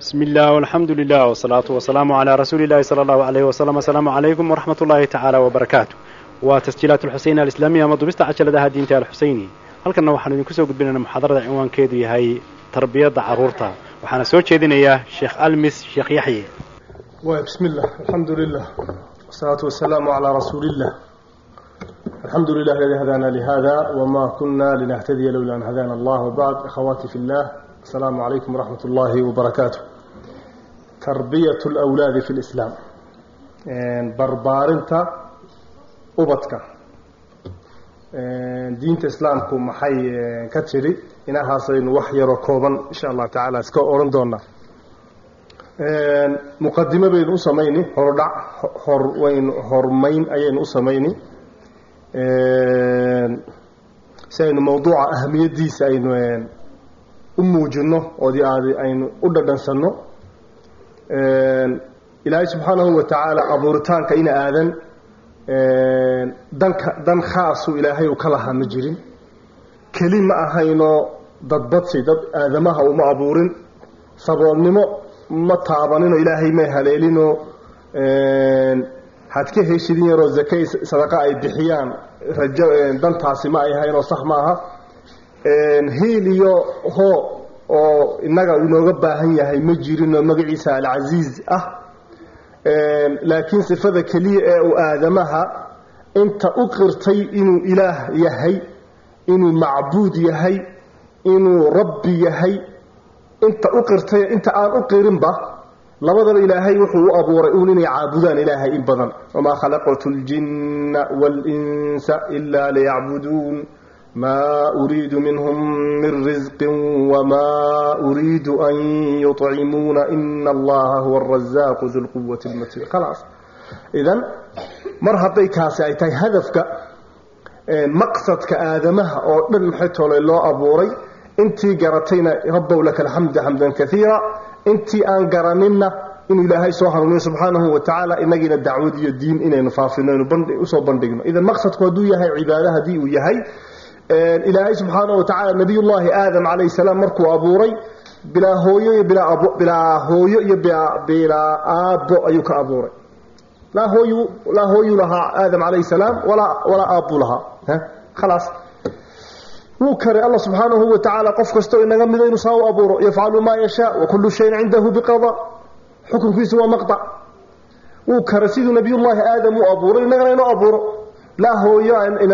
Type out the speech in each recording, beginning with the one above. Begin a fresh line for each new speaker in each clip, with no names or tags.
بسم الله والحمد لله والصلاة والسلام على رسول الله صلى الله عليه وسلم السلام عليكم ورحمة الله تعالى وبركاته وتسجيلات الحسين الإسلامية مضبست عجلة دينتا الحسيني halkanna waxaan idinku soo gudbinaynaa muxaadarada cinwaankeedu yahay tarbiyadda carruurta waxaana soo jeedinayaa sheekh almis sheekh yaxye
بسم الله الحمد لله والصلاة والسلام على رسول الله الحمد لله الذي هدانا لهذا وما كنا لنهتدي لولا أن هدانا الله وبعد أخواتي في الله السلام عليكم ورحمة الله وبركاته تربية الأولاد في الإسلام بربارنتا أبتك diinta islaamku maxay ka tiri inahaasaynu wax yaroo kooban insha allah tacaala iska oran doonaa muqadimo baynu u samayni hordhac hor waynu hormayn ayaynu u samayni si aynu mawduuca ahamiyaddiisa aynu u muujino oodi aadi aynu u dhadhansanno ilaahay subxaanahu wa tacaala abuuritaanka ina aadan danka dan khaasu ilaahay uu ka lahaa ma jirin keli ma ahayno dadbadsi dad aadamaha uma abuurin saboolnimo ma taabaninoo ilaahay may haleelinoo had ka heshidin yaroo zakay sadaqa ay bixiyaan rajo dantaasi ma ay ahaynoo sax maaha hiil iyo hoo oo innaga inooga baahan yahay ma jirinoo magaciisa alcasiiz ah laakiin sifada keliya ee uu aadamaha inta u qirtay inuu ilaah yahay inuu macbuud yahay inuu rabbi yahay inta u qirtay inta aan u qirinba labadaba ilaahay wuxuu u abuuray uun inay caabudaan ilaahay in badan wamaa khalaqtu ljinna waalinsa ilaa liyacbuduun maa uriidu minhum min risqin wamaa uriidu an yuطcimuuna ina allaha huwa arazaaqu du lquwati lmatiin khalaas idan mar hadday kaasi ay tahay hadafka maqsadka aadamaha oo dhan maxay toole loo abuuray intii garatayna rabbow laka alxamda xamdan kaiira intii aan garaninna inuu ilaahay soo hanuuniyo subxaanahu wa tacaala inagiina dacwad iyo diin inaynu faafino aynu usoo bandhigno idan maqsadku hadduu yahay cibaado haddii uu yahay ilaahay subxaanahu wa tacaala nabiyullaahi aadam calayhi salaam markuu abuuray bilaa hooyo iyo bilaa hooyo iyo bilaa aabbo ayuu ka abuuray laa hooyu laa hooyu lahaa aadam calayhi salaam walaa walaa aabbuu lahaa khalaas wuu karay alla subxaanahu wa tacaala qof kastoo inaga mida inuu saa u abuuro yafcalu maa yashaa wa kullu shayin cindahu biqada xukunkiisu waa maqdac wuu karay siduu nabiyullaahi aadam u abuuray innagana inoo abuuro laa hooyo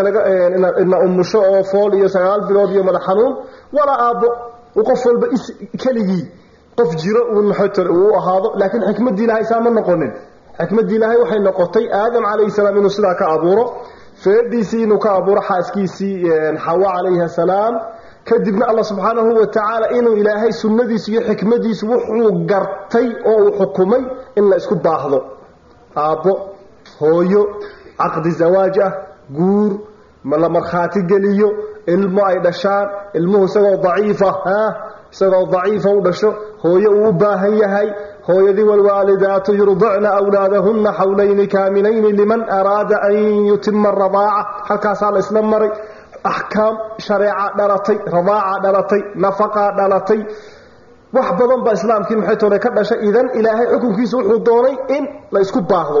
ina umusho oo fool iyo sagaal bilood iyo madax xanuun walaa aabbo uu qof walba keligii qof jiro uun maxaytore uu u ahaado laakiin xikmaddii ilaahay saa ma noqonin xikmaddii ilaahay waxay noqotay aadam calayhi salaam inuu sidaa ka abuuro feedhiisii inuu ka abuuro xaaskiisii xawa calayhi asalaam kadibna allah subxaanahu wa tacaala inuu ilaahay sunnadiisu iyo xikmadiisu wuxuu gartay oo uu xukumay in la isku baahdo aabbo hooyo caqdi zawaaj ah guur ma la markhaati geliyo ilmo ay dhashaan ilmuhu isagoo daciifa ha isagoo daciifa u dhasho hooyo uu u baahan yahay hooyadii waalwaalidaatu yurdicna wlaadahunna xawlayni kaamilayni liman araada an yutima radaaca halkaasaa la isla maray axkaam shareeca dhalatay radaaca dhalatay nafaqa dhalatay wax badan baa islaamkii maxay toole ka dhashay idan ilaahay xukunkiisu wuxuu doonay in la isku baahdo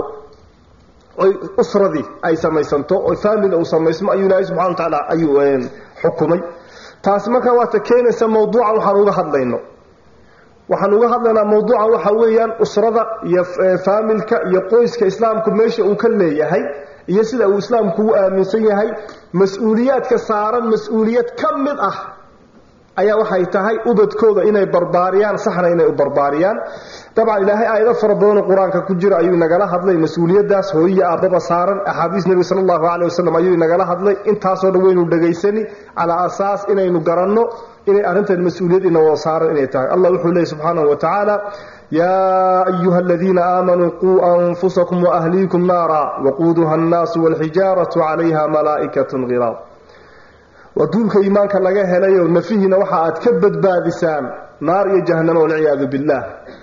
oy usradii ay samaysanto oy family uu samaysmo ayuu ilaahay subxana wa tacaala ayuu xukumay taasi markaa waata keenaysa mawduucan waxaan uga hadlayno waxaan uga hadlaynaa mawduucan waxa weeyaan usrada iyo faamilka iyo qoyska islaamku meesha uu ka leeyahay iyo sida uu islaamku u aaminsan yahay mas-uuliyaadka saaran mas-uuliyad ka mid ah ayaa waxay tahay ubadkooda inay barbaariyaan saxna inay u barbaariyaan dabcan ilaahay aayado fara badanoo qur-aanka ku jira ayuu inagala hadlay mas-uuliyadaas hooyiya aabbaba saaran axaadiis nebiga sala allahu caleyh wasalam ayuu inagala hadlay intaasoo dhan waynu dhegaysani calaa asaas inaynu garanno inay arrintan mas-uuliyad ina wada saaran inay tahay allah wuxuu leeyay subxaanahu wa tacaala yaa ayuha aladiina aamanuu quu anfusakum waahliikum naara waquuduha annaasu walxijaaratu calayha malaa'ikatun khilaad waa duulka iimaanka laga helayo nafihiina waxa aad ka badbaadisaan naar iyo jahanamo walciyaadu billaah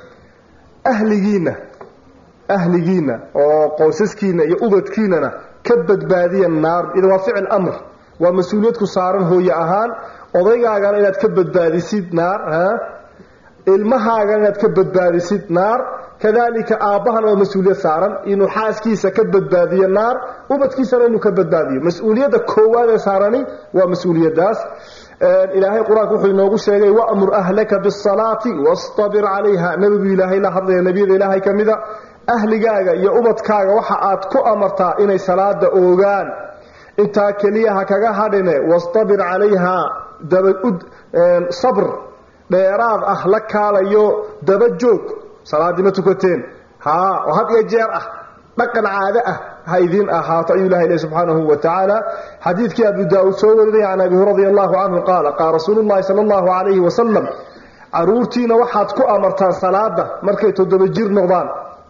ahligiinna ahligiinna oo qoysaskiina iyo ubadkiinana ka badbaadiya naar ida waa ficil amr waa mas-uuliyad ku saaran hooye ahaan odaygaagana inaad ka badbaadisid naar ilmahaaga inaad ka badbaadisid naar kadalika aabbahana waa mas-uuliyad saaran inuu xaaskiisa ka badbaadiyo naar ubadkiisana inuu ka badbaadiyo mas-uuliyadda koowaad ee saarani waa mas-uuliyadaas ilaahay qur-aanka wuxuu inoogu sheegay wamur ahlaka bisalaati wastabir calayha nebigu ilaahay la hadlaya nebiyada ilaahay ka mida ahligaaga iyo ubadkaaga waxa aad ku amartaa inay salaada oogaan intaa keliya ha kaga hadhine wastabir calayha dabaud sabr dheeraad ah la kaalayo daba joog salaadii ma tukateen haa oo had iyo jeer ah dhaqan caado ah ha idiin ahaato ayuu ilahay leh subxaanahu wa tacaala xadiidkii abu daa-uud soo warinaya can abi radi allahu canhu qaala qaala rasuulu llahi sala allahu calayhi wasalam caruurtiina waxaad ku amartaan salaada markay toddoba jir noqdaan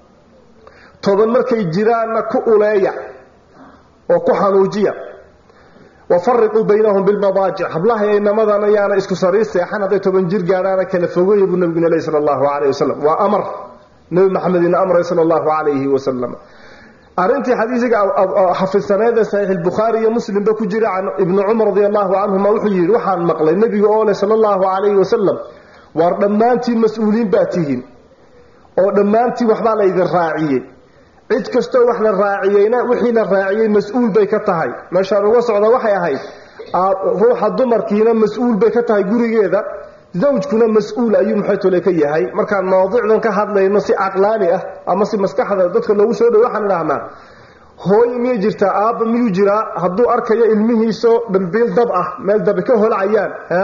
toban markay jiraanna ku uleeya oo ku xanuujiya wafariquu baynahum bilmadaajic hablaha inamadana yaana isku sariir seexan hadday toban jir gaadhaana kala fogeeya buu nabiguna leh sala allahu calayh wasalam waa amar nebi maxamed ina amray sala allahu calayhi wasalam arrintii xadiisiga xafidsaneeda saxiix bukhaari iyo muslimba ku jira can ibni cumar radi allahu canhuma wuxuu yidhi waxaan maqlay nebiga oo leh sala allahu calayhi wasalam waar dhammaantiin mas-uuliin baa tihiin oo dhammaantiin waxbaa laydin raaciyey cid kastoo wax la raaciyeyna wixii la raaciyey mas-uul bay ka tahay meeshaan uga socda waxay ahayd ruuxa dumarkiina mas-uul bay ka tahay gurigeeda zawjkuna mas-uul ayuu maxaytole ka yahay markaan mawaadicdan ka hadlayno si caqlaani ah ama si maskaxda dadka loogu soo dhow waxaan idhahnaa hooye miyay jirtaa aabba miyuu jiraa hadduu arkayo ilmihiisoo dhambiil dab ah meel dabi ka holcayaan ha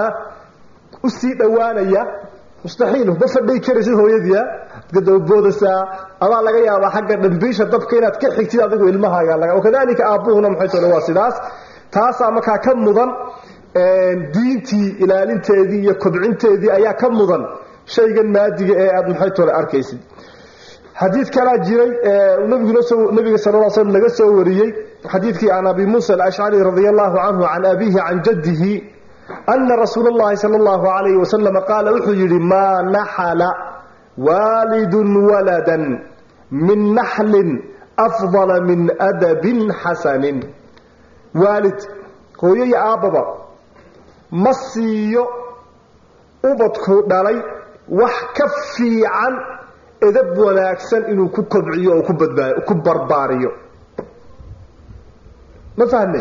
u sii dhowaanaya mustaxiil ma fadhay karaysid hooyadiia dababoodasaa adaa laga yaabaa xagga dhambiisha dabka inaad ka xigtid adigu ilmahaaga wakadalika aabbuhuna maxaytole waa sidaas taasaa markaa ka mudan diintii ilaalinteedii iyo kobcinteedii ayaa ka mudan shaygan maadiga ee aada maxay tole arkaysid xadiid kalaa jiray nabiga sal l slm laga soo wariyey xadiidkii can abi muusa alashcari radia allahu canhu can abihi can jaddihi ana rasuula اllahi sala allahu alayhi wasalam qaala wuxuu yidhi maa naxala waalidun waladan min naxlin afdala min adabin xasanin waalid hooyo iyo aabbaba ma siiyo ubadku dhalay wax ka fiican edab wanaagsan inuu ku kobciyo oo ku barbaariyo ma fahmay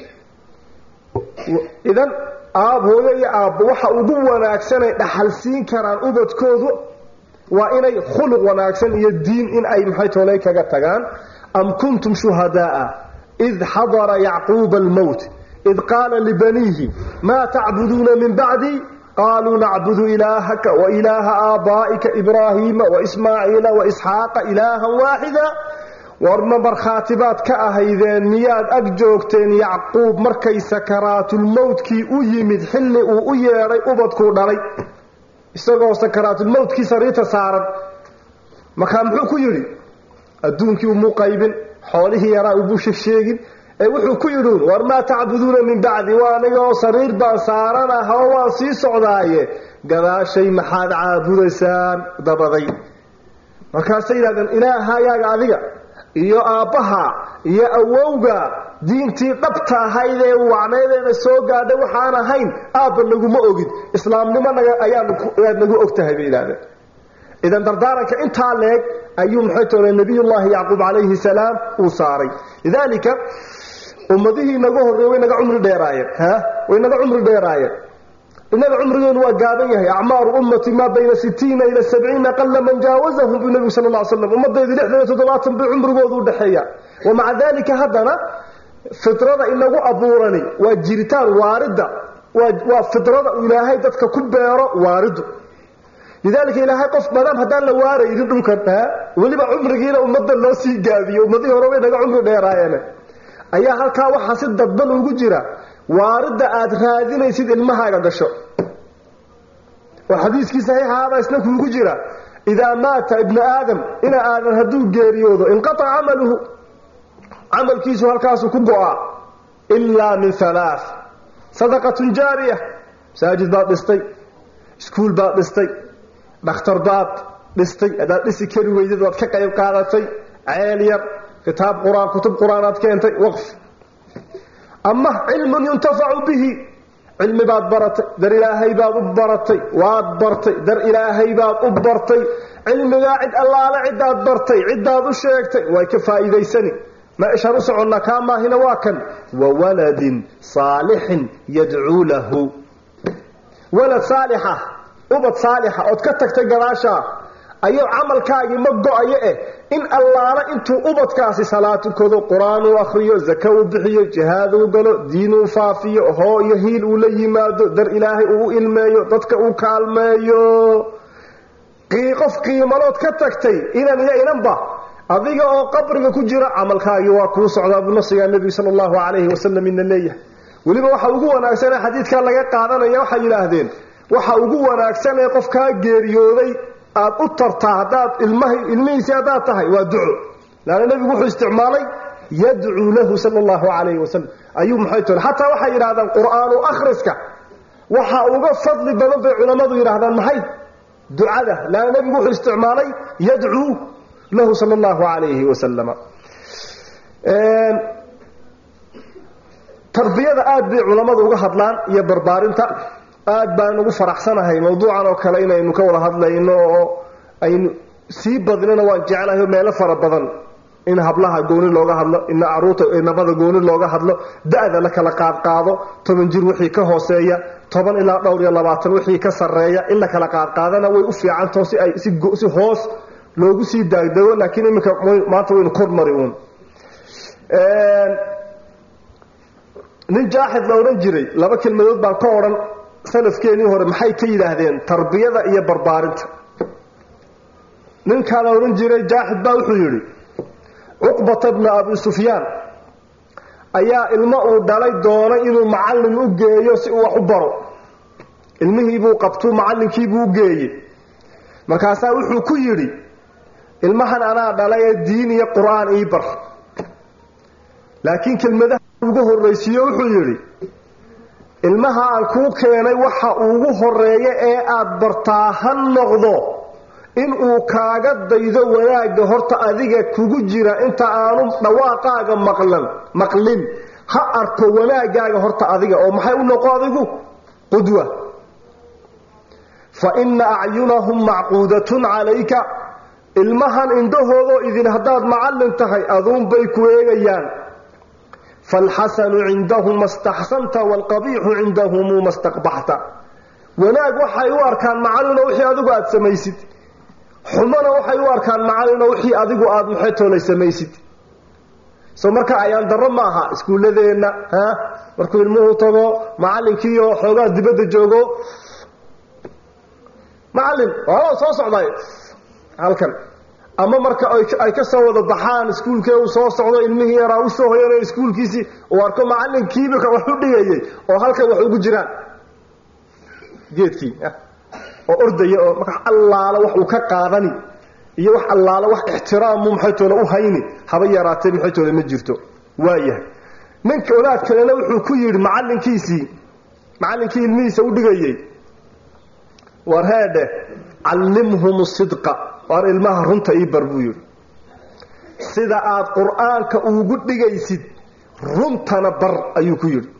idan aab hooyo iyo aabbo waxa ugu wanaagsanay dhaxal siin karaan ubadkoodu waa inay khuluq wanaagsan iyo diin in ay maxay tooley kaga tagaan am kuntum shuhadaaa id xadara yacquuba almowt id qaala libaniihi maa tacbuduuna min bacdi qaaluu nacbudu ilaahaka wailaaha aabaa'ika ibraahiima waismaaciila waisxaaqa ilaahan waaxida warma markhaatibaad ka ahaydeen miyaad ag joogteen yacquub markay sakaraatulmowtkii u yimid xilli uu u yeedhay ubadkuu dhalay isagoo sakaraatulmowtkii sariirta saaran markaa muxuu ku yidhi adduunkii umuu qaybin xoolihii yaraa umuu sheegsheegin ee wuxuu ku yidhuun war maa tacbuduuna min bacdi waa anigoo sariir baan saaranaha oo waan sii socdaaye gadaashay maxaad caabudaysaan dabaday markaasay yidhahdeen ilaahayaaga adiga iyo aabbaha iyo awowga diintii dhabta ahayd ee wacnaydeena soo gaadhay waxaan ahayn aabba naguma ogid islaamnimo ayaad nagu og tahay bay yidhahdeen idan dardaaranka intaa leeg ayuu maxay toole nabiyullaahi yacquub calayhi salaam uu saaray lidaalika ummadihii naga horreey way naga cumri dheeraayeen ha way naga cumri dheeraayeen innaga cumrigeenu waa gaaban yahay acmaaru ummati maa bayna sitiina ila sabciina qalla man jaawazahum buu nebigu sala alla slam ummadaydu lixdan iyo toddobaatan bay cumrigoodu u dhexeeya wa maca daalika haddana fidrada inagu abuurani waa jiritaan waaridda waa fidrada uu ilaahay dadka ku beero waaridu lidaalika ilaahay qof maadaam haddaan la waaraynin dhulkan weliba cumrigiina ummadda loo sii gaabiyo ummadihii hore way naga cumri dheeraayeen ayaa halkaa waxaa si dadban ugu jira waaridda aad raadinaysid ilmahaaga gasho oo xadiiskii saxiixaaba isna kuugu jira idaa maata ibnu aadam ina aadan hadduu geeriyoodo inqataca camaluhu camalkiisu halkaasu ku go-aa ilaa min halaa sadaqatun jaariya masaajid baad dhistay iskuul baad dhistay dhakhtar baad dhistay haddaad dhisi kari weydad waad ka qayb qaadatay ceel yar kitaab qur-aan kutub qur-aan aad keentay waqf ama cilmun yuntafacu bihi cilmi baad baratay dar ilaahay baad u baratay waad bartay dar ilaahay baad u bartay cilmigaa cid allaale cidaad bartay cidaad u sheegtay way ka faa'iidaysani meeshaan u soconnaa kaa maahina waa kan wa waladin saalixin yadcuu lahu walad saalixa ubad saalixa ood ka tagtay gadaashaa ayuu camalkaagii ma go-ayo eh in allaala intuu ubadkaasi salaad tukado qur-aan uu akhriyo zaka uu bixiyo jihaad uu galo diin uu faafiyo hoo iyo hiil uu la yimaado dar ilaahay uu u ilmeeyo dadka uu kaalmeeyo qof qiimalood ka tagtay inan iyo inanba adiga oo qabriga ku jira camalkaagii waa kuu socdaa buu nafsigaa nebigu sala allahu calayhi wasalam ina leeyahay weliba waxa ugu wanaagsanee xadiidkaa laga qaadanaya waxay yidhaahdeen waxa ugu wanaagsan ee qofkaa geeriyooday aad u tartaa haddaad ilmaha ilmihiisii haddaad tahay waa duco laanna nebigu wuxuu isticmaalay yadcuu lahu sala allahu calayhi wasalam ayuu maxay tole xataa waxay yidhahdaan qur-aanu akhriska waxa uga fadli badan bay culammadu yidhaahdaan maxay ducada laanna nebigu wuxuu isticmaalay yadcuu lahu sala allahu calayhi wasalama tarbiyada aad bay culammadu uga hadlaan iyo barbaarinta aad baan ugu faraxsanahay mawduucan oo kale inaynu ka wada hadlayno oo aynu sii badnina waan jeclahay meelo fara badan in hablaha gooni looga hadlo in caruurta nabada gooni looga hadlo da-da la kala qaadqaado toban jir wixii ka hooseeya toban ilaa dhowr iyo labaatan wixii ka sarreeya in la kala qaadqaadana way u fiicantaho si ay si hoos loogu sii daagdago laakiin iminka maanta waynu kormari uun nin jaaxid la odhan jiray laba kelmadood baan ka odhan salafkeenii hore maxay ka yidhaahdeen tarbiyada iyo barbaarinta ninkaa la odhan jiray jaaxid baa wuxuu yidhi cuqbata bna abi sufyaan ayaa ilmo uu dhalay doonay inuu macallin u geeyo si uu wax u baro ilmihiibuu qabtuu macallinkiibuu u geeyey markaasaa wuxuu ku yidhi ilmahan anaa dhalay ee diin iyo qur-aan ii bar laakiin kelmadaha ugu horraysiiyo wuxuu yidhi ilmaha aan kuu keenay waxa ugu horeeya ee aad bartaa ha noqdo inuu kaaga daydo wanaagga horta adiga kugu jira inta aanu dhawaaqaaga maqlan maqlin ha arko wanaaggaaga horta adiga oo maxay u noqo adigu qudwa fa inna acyunahum macquudatun calayka ilmahan indhahoodoo idin haddaad macallin tahay aduunbay ku eegayaan falxasanu cindahu ma staxsanta waalqabiixu cindahumu ma staqbaxta wanaag waxay u arkaan macallino wixii adigu aada samaysid xumona waxay u arkaan macallino wixii adigu aada muxetoolay samaysid soo marka ayaan darro ma aha iskuulladeenna ha markuu ilmuhu tago macallinkiioo xoogaa dibadda joogo macallin waala soo socday halkan ama marka ay ka soo wada baxaan iskuulkee uu soo socdo ilmihii yaraa u soo hoyanay iskuulkiisii uu arko macallinkiiba wax u dhigayay oo halkan wax ugu jiraan geedkii oo ordaya oo marka allaala wax uu ka qaadani iyo wax allaala wax ixtiraamu maxaytoole u hayni haba yaraatee maxaytoole ma jirto waayahay ninka wadaad kalena wuxuu ku yidhi macallinkiisii macallinkii ilmihiisa u dhigayey war heedhe callimhum sidqa waar ilmaha runta ii bar buu yidhi sida aad qur-aanka ugu dhigaysid runtana bar ayuu ku yidhi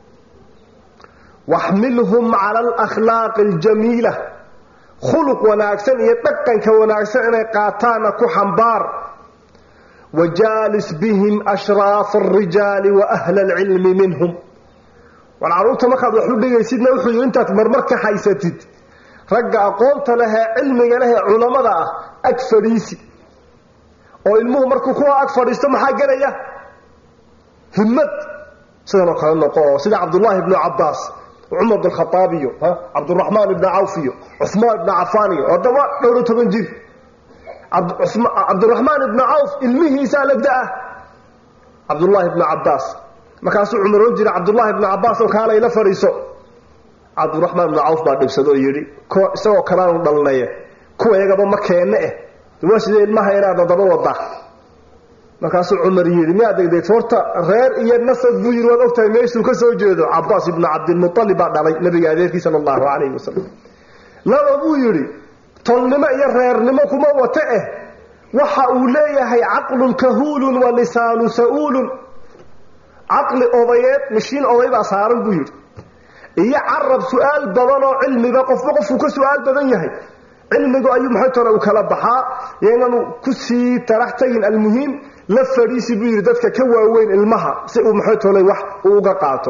waxmilhum cala alakhlaaqi aljamiila khuluq wanaagsan iyo dhaqanka wanaagsan inay qaataana ku xambaar wajaalis bihim ashraafa alrijaali wa ahla alcilmi minhum war carruurta markaad wax u dhigaysidna wuxuu yidhi intaad marmarka haysatid ragga aqoonta lehee cilmiga lehee culammada ah ag fadhiisi oo ilmuhu markuu kuwa ag fadhiisto maxaa gelaya himmad sidanoo kale noqo oo sida cabdullaahi ibnu cabbaas cumar bn khaaab iyo cabduraxmaan ibni cawf iyo cumaan ibni cafaan iyo odaba dhowr iyo toban jir cabduraxmaan ibni cawf ilmihiisaa la da-ah cabdullaahi ibni cabbaas markaasuu cumar ohan jiray cabdullaahi ibni cabbaas oo kaalay la fadhiiso cabdiraxmaan ibni cawf baa dhibsado oo yidhi isagoo kalaanu dhalnaye kuwa iyagaba ma keenne eh waa sidee ilmaha inaad daba wadaa markaasuu cumar yidhi miyaa degdegto horta reer iyo nasab buu yidhi waad ogtahay meeshuu ka soo jeedo cabaas ibnu cabdilmualib baa dhalay nabiga adeerkii sala allahu calayhi wasalam laba buu yidhi tolnimo iyo reernimo kuma wata eh waxa uu leeyahay caqlun kahuulun wa lisaanu sa-uulun caqli odayeed mishiin oday baa saaran buu yidhi iyo carab su-aal badan oo cilmiba qofba qofku ka su-aal badan yahay cilmigu ayuu maxay tole u kala baxaa yaynanu ku sii tarax tagin almuhiim la fadhiisi buu yidhi dadka ka waaweyn ilmaha si uu maxay tole wax uu uga qaato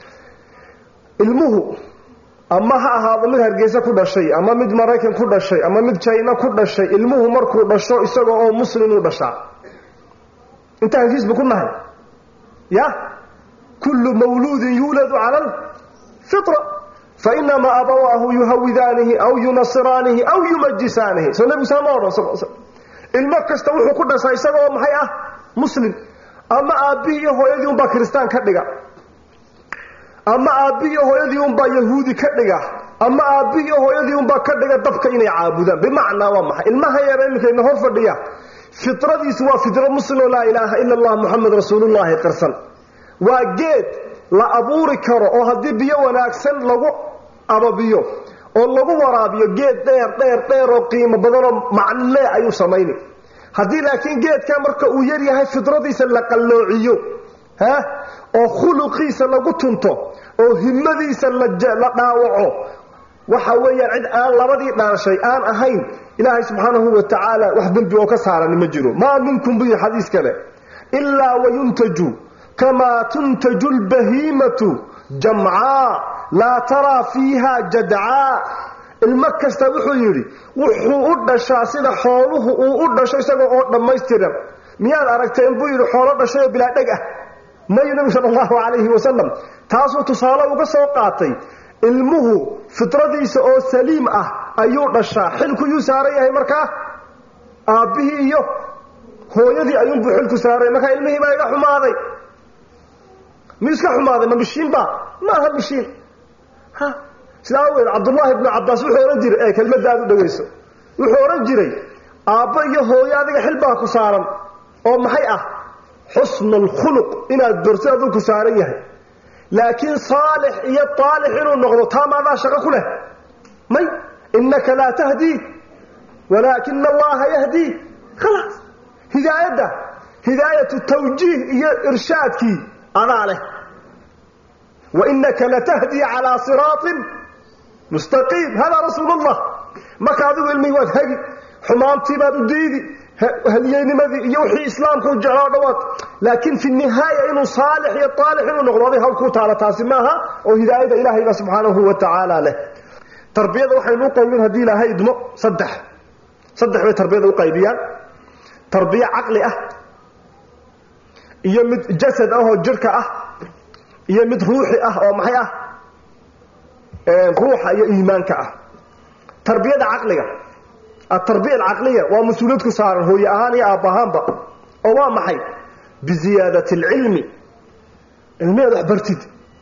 ilmuhu ama ha ahaado mid hargeysa ku dhashay ama mid maraykan ku dhashay ama mid jayna ku dhashay ilmuhu markuu dhasho isaga oo muslim uu dhashaa intaan heshiisba ku nahay ya kullu mawluudin yuuladu cala alfitra fainamaa abawaahu yuhawidaanihi aw yunasiraanihi aw yumajisaanihi soo nebigu saa ma odhan ilmo kasta wuxuu ku dhashaa isaga oo maxay ah muslim ama aabbihii iyo hooyadii unbaa kiristaan ka dhiga ama aabbihi iyo hooyadii unbaa yahuudi ka dhiga ama aabbihi iyo hooyadii unbaa ka dhiga dabka inay caabudaan bimacnaa waa maxay ilmaha yara iminkayna hor fadhiya fitradiisu waa fitro muslimoo laa ilaaha ila allah muxamed rasuulullaahi qirsan waa geed la abuuri karo oo haddii biyo wanaagsan lagu ababiyo oo lagu waraabiyo geed dheer dheer dheer oo qiimo badanoo macnlee ayuu samayni haddii laakiin geedka marka uu yar yahay fidradiisa la qalloociyo ha oo khuluqiisa lagu tunto oo himadiisa la dhaawaco waxa weeyaan cid aan labadii dhaanshay aan ahayn ilaahay subxaanahu wa tacaala wax dembi oo ka saarani ma jiro maa minkum bu yidhi xadiis kale ilaa wayuntaju kamaa tuntaju lbahiimatu jamcaa laa taraa fiiha jadcaa ilmo kasta wuxuu yidhi wuxuu u dhashaa sida xooluhu uu u dhasho isagoo oo dhammaystiran miyaad aragteen buu yidhi xoolo dhashayoo bilaa dheg ah mayu nebigu sala allahu calayhi wasalam taasuu tusaale uga soo qaatay ilmuhu fitradiisa oo saliim ah ayuu dhashaa xilku yuu saaran yahay markaa aabbihii iyo hooyadii ayuunbuu xilku saaray markaa ilmihii baa iga xumaaday miyuu iska xumaaday ma mishiinba ma aha mishiin ha sidaa aweed cabdullaahi ibnu cabbaas wuxuu odhan jiray ee kelmadda aad u dhegayso wuxuu odhan jiray aabbo iyo hooyo adiga xil baa ku saaran oo maxay ah xusnu alkhuluq inaad borto aduu ku saaran yahay laakiin saalix iyo aalix inuu noqdo taa maadaa shaqo ku leh may innaka laa tahdii walaakina allaha yahdii khalaas hidaayadda hidaayatu tawjiih iyo irshaadkii adaa leh wa innaka latahdii calaa siraatin mustaqiim hadaa rasuul allah marka adigu ilmihii waad hagi xumaantii baad u diidi haliyeynimadii iyo wixii islaamku jecloo dhawaad laakiin fi nihaaya inuu saalix iyo aalix inuu noqdo aday hawl kuu taala taasi maaha oo hidaayada ilaahayba subxaanahu wa tacaala leh tarbiyada waxaynu u qaybin haddii ilaahay idmo saddex saddex bay tarbiyada u qaybiyaan tarbiye caqli ah iyo mid jasad ah oo jirhka ah iyo mid ruuxi ah oo maxay ah ruuxa iyo iimaanka ah tarbiyada caqliga atarbiya alcaqliya waa mas-uuliyad ku saaran hooye ahaan iyo aabba ahaanba oo waa maxay biziyaadati alcilmi ilmiheed wax bartid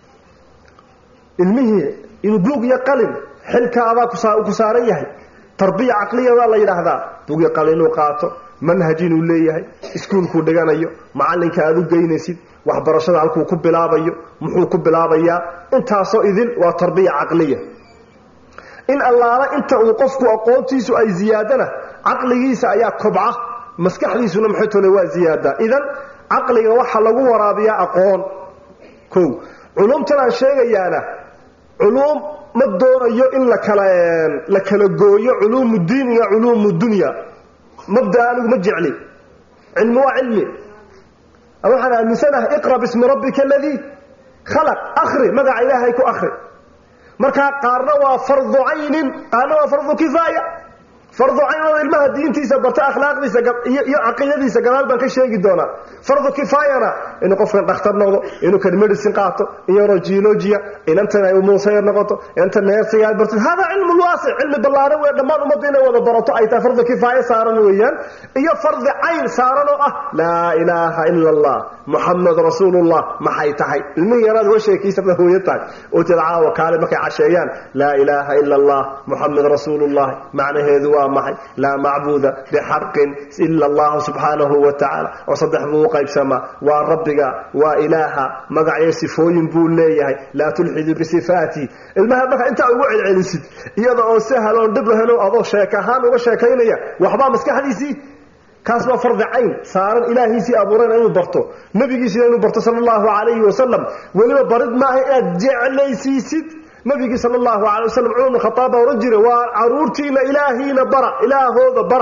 ilmihii inuu buug iyo qalin xilka adaa ku saaran yahay tarbiya caqliyadaa la yidhaahdaa buug iyo qalin inuu qaato manhaj inuu leeyahay iskuulkuu dhiganayo macallinka aad u geynaysid waxbarashada halkuu ku bilaabayo muxuu ku bilaabayaa intaasoo idil waa tarbiya caqliya in allaala inta uu qofku aqoontiisu ay ziyaadana caqligiisa ayaa kobca maskaxdiisuna maxay tole waa ziyaadaa idan caqliga waxaa lagu waraabiyaa aqoon kow culumtan aan sheegayaana culuum ma doonayo in lakala la kala gooyo culuumu diin iyo culuumu dunya mabda anigu ma jecli cilmi waa cilmi waxaan aaminsanahay iqra bismi rabbika aladii khalaq akri magaca ilaahay ku akri markaa qaarna waa fardu caynin qaarna waa fardu kifaaya fardu cayn oo ilmaha diintiisa barta akhlaaqdiisa iyo caqiidadiisa gadaal baan ka sheegi doonaa fardu kifaayana inuu qofkan dhakhtar noqdo inuu kan medicine qaato inorogeologia inantan ay umuusayar noqoto inanta neersiga aad barto hada cilmu waasic cilmi ballaaran wey dhammaan ummadda inay wada barato ay tahay fardu kifaaya saaran weeyaan iyo fardi cayn saaran oo ah laa ilaaha ila allah muxamed rasuulullah maxay tahay ilmihii yaraad uga sheekiisada hooyo tahay oo ted caawa kaale markay casheeyaan laa ilaaha ila allah muxamed rasuulullahi macnaheedu waa maxay laa macbuuda bixaqin ila allahu subxaanahu wa tacaala oo saddex buu u qaybsamaa waa rabbiga waa ilaaha magacyo sifooyin buu leeyahay laa tulxidu bisifaati ilmaha marka intaa ugu celcelisid iyada oo sahaloon dhib lahelo adoo sheek ahaan uga sheekaynaya waxbaa maskaxdiisii kaas waa fardi cayn saaran ilaahiisii abuurayna inuu barto nabigiisina inuu barto sala allahu calayhi wasalam weliba barid maaha inaad jeclaysiisid nabigii sala allahu calay wasalam cumar bn khataab baa ohan jiray waa caruurtiina ilaahiina bara ilaahooda bara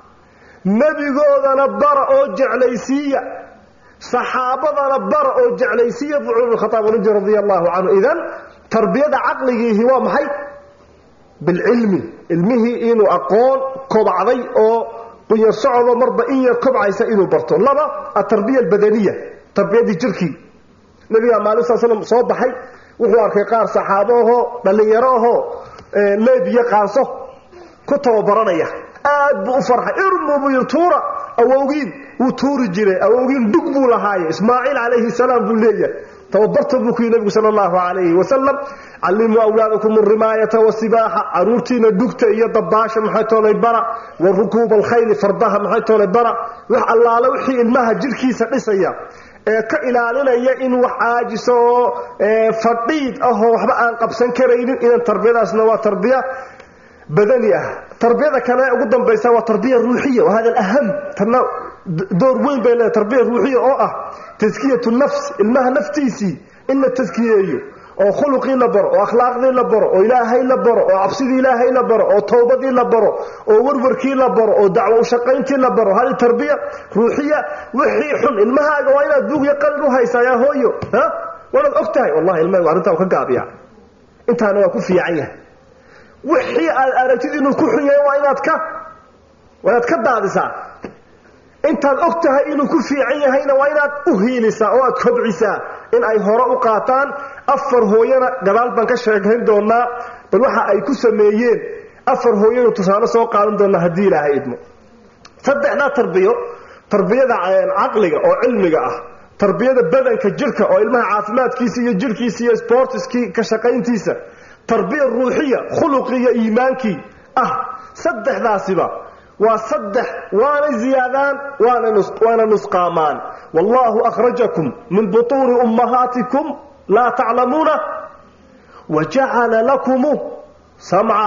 nebigoodana bara oo jeclaysiiya saxaabadana bara oo jeclaysiiya buu cumar bn khataab ohan jiray radia allahu canhu idan tarbiyada caqligiihi waa maxay bilcilmi ilmihii inuu aqoon kobacday oo qunyar socodo marba in yar kobcaysa inuu barto laba atarbiya albadaniya tarbiyadii jirkii nabigaa maalin sal slam soo baxay wuxuu arkay qaar saxaabo ahoo dhallinyaro ahoo leebiyo qaanso ku tababaranaya aad buu u farxay irmu buu yidhi tuura awowgiin wuu tuuri jiray awowgiin dhug buu lahaaye ismaaciil calayhi salaam buu leeyahay tababarta buu ku yidhi nabigu sala allahu calayhi wasalam callimuu awlaadakum alrimaayata wasibaaxa caruurtiina dhugta iyo dabaasha maxay toolay bara wa rukuuba alkhayli fardaha maxay toolay bara wax allaale wixii ilmaha jirhkiisa dhisaya ee ka ilaalinaya in wax caajiso oo fadhiid ahoo waxba aan qabsan karaynin idan tarbiyadaasna waa tarbiya badani ah tarbiyada kale ugu dambaysa waa tarbiya ruuxiya wahada alaham tana door weyn bay leedahay tarbiya ruuxiya oo ah taskiyatu nafs ilmaha naftiisii in la taskiyeeyo oo khuluqii la baro oo akhlaaqdii la baro oo ilaahay la baro oo cabsidii ilaahay la baro oo towbadii la baro oo warwarkii la baro oo dacwo ushaqayntii la baro hadi tarbiya ruuxiya wixii xun ilmahaaga waa inaad buugya qalin u haysaa yaa hooyo ha waanaad og tahay wallahi ilmahaygu arrintaa ka gaabiya intaana waa ku fiican yahay wixii aad aragtid inuu ku xun yahay waa inaad ka waa inaad ka daadisaa intaad og tahay inuu ku fiican yahayna waa inaad u hiilisaa oo aad kobcisaa in ay hore u qaataan afar hooyana gadaal baan ka sheekayn doonaa bal waxa ay ku sameeyeen afar hooyanu tusaale soo qaadan doonaa haddii ilaahay idmo saddexdaa tarbiyo tarbiyada caqliga oo cilmiga ah tarbiyada badanka jirka oo ilmaha caafimaadkiisa iyo jirhkiisa iyo sportiskii ka shaqayntiisa tarbiya ruuxiya khuluqii iyo iimaankii ah saddexdaasiba waa saddex waanay ziyaadaan waana nusqaamaan wallahu akhrajakum min butuuni ummahaatikum laa taclamuuna wajacala lakum samca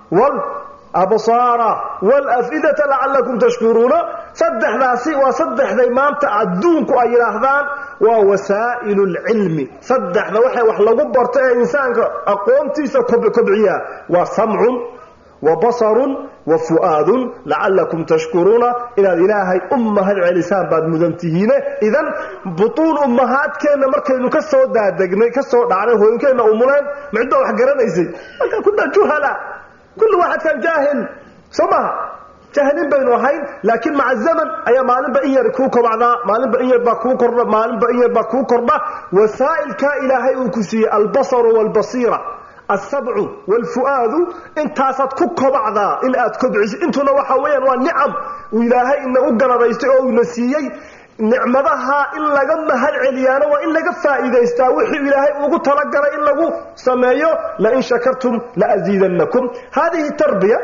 walabsaara walafidata lacalakum tashkuruuna saddexdaasi waa saddexday maanta adduunku ay yidhaahdaan waa wasaa'ilu lcilmi saddexda waxay wax lagu barto ee insaanka aqoontiisa kobciyaa waa samcun wa basarun wa fu'aadun lacalakum tashkuruuna inaad ilaahay u mahad celisaan baad mudan tihiine idan butuun ummahaadkeenna markaynu ka soo daadegnay ka soo dhacnay hooyinkeenna umuleen micdoo wax garanaysay markaa kuna juhala kulli waxadkan jaahil soo maha jahlin baynu ahayn laakiin maca zaman ayaa maalinba in yar kuu kobacdaa maalinba in yar baa kuu kordha maalinba in yar baa kuu kordha wasaa'ilkaa ilaahay uu ku siiyey albasaru waalbasiira alsabcu waalfu'aadu intaasaad ku kobacdaa in aad kobciso intuna waxa weeyaan waa nicam uu ilaahay inagu galadaystay oo uuna siiyey nicmadaha in laga mahad celiyaana waa in laga faa'iidaystaa wixii ilaahay ugu talagalay in lagu sameeyo lain shakartum laaziidannakum hadihi tarbiya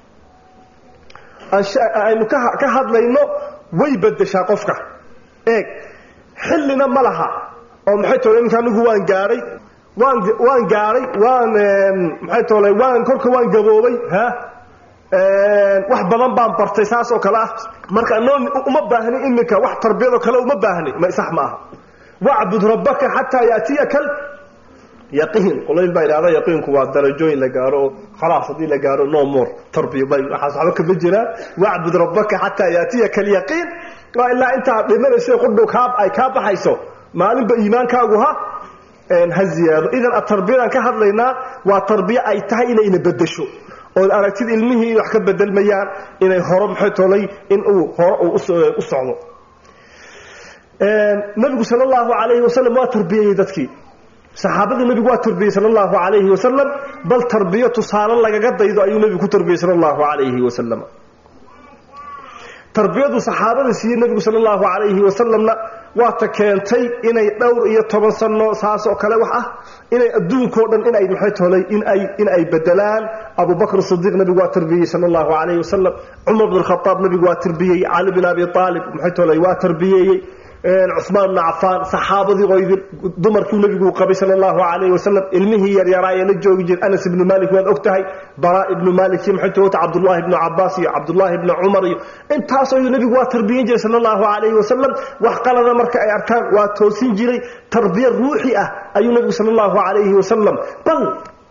aynu ka hadlayno way bedeshaa qofka eeg xillina ma laha oo maxay tole ninka anigu waan gaadhay waan waan gaadhay waan maxay tole waan kolka waan gaboobay ha wax badan baan bartay saas oo kale ah marka noo uma baahni iminka wax tarbiyadoo kale uma baahni ma sax ma aha wacbud rabbaka xataa yaatiyaka yaqiin qolayn baa idhahda yaqiinku waa darajooyin la gaaro oo khalaas haddii la gaaro no more tarbiya bay waxaas waxba kama jiraan wacbud rabbaka xataa yaatiyaka alyaqiin waa ilaa intaad dhimanayso qudhow kaa ay kaa baxayso maalinba iimaankaagu ha ha ziyaado idan tarbiyadan ka hadlaynaa waa tarbiya ay tahay inayna bedesho ood aragtid ilmihii in wax ka bedelmayaan inay horo maxay tolay in uu hore uu u socdo nabigu sala allahu calayhi wasalam waa tarbiyayey dadkii saxaabadii nabigu waa tarbiyey sala allahu calayhi wasalam bal tarbiyo tusaale lagaga daydo ayuu nabigu ku tarbiyey sala allahu calayhi wasalam tarbiyadu saxaabada siiyey nabigu sala allahu calayhi wasalamna waata keentay inay dhowr iyo toban sano saas oo kale wax ah inay adduunkao dhan inay maxay tolay in ay in ay bedelaan abu bakr sidiiq nabigu waa tarbiyey sala allahu calayhi wasalam cumar bn khadaab nabigu waa tarbiyey cali bin abi aalib maxay tolay waa tarbiyeeyey cusmaan bna cafaan saxaabadii oydin dumarkii nabigu qabay sala allahu calayhi wasalam ilmihii yaryaraa ee la joogi jira anas ibnu malik waad og tahay baraa ibnu malik iyo maxay toogta cabdullaahi ibnu cabaas iyo cabdullaahi ibnu cumar iyo intaasoo nabigu waa tarbiyan jiray sala allahu calayhi wasalam wax qalada marka ay arkaan waa toosin jiray tarbiya ruuxi ah ayuu nabigu sala allahu calayhi wasalam bal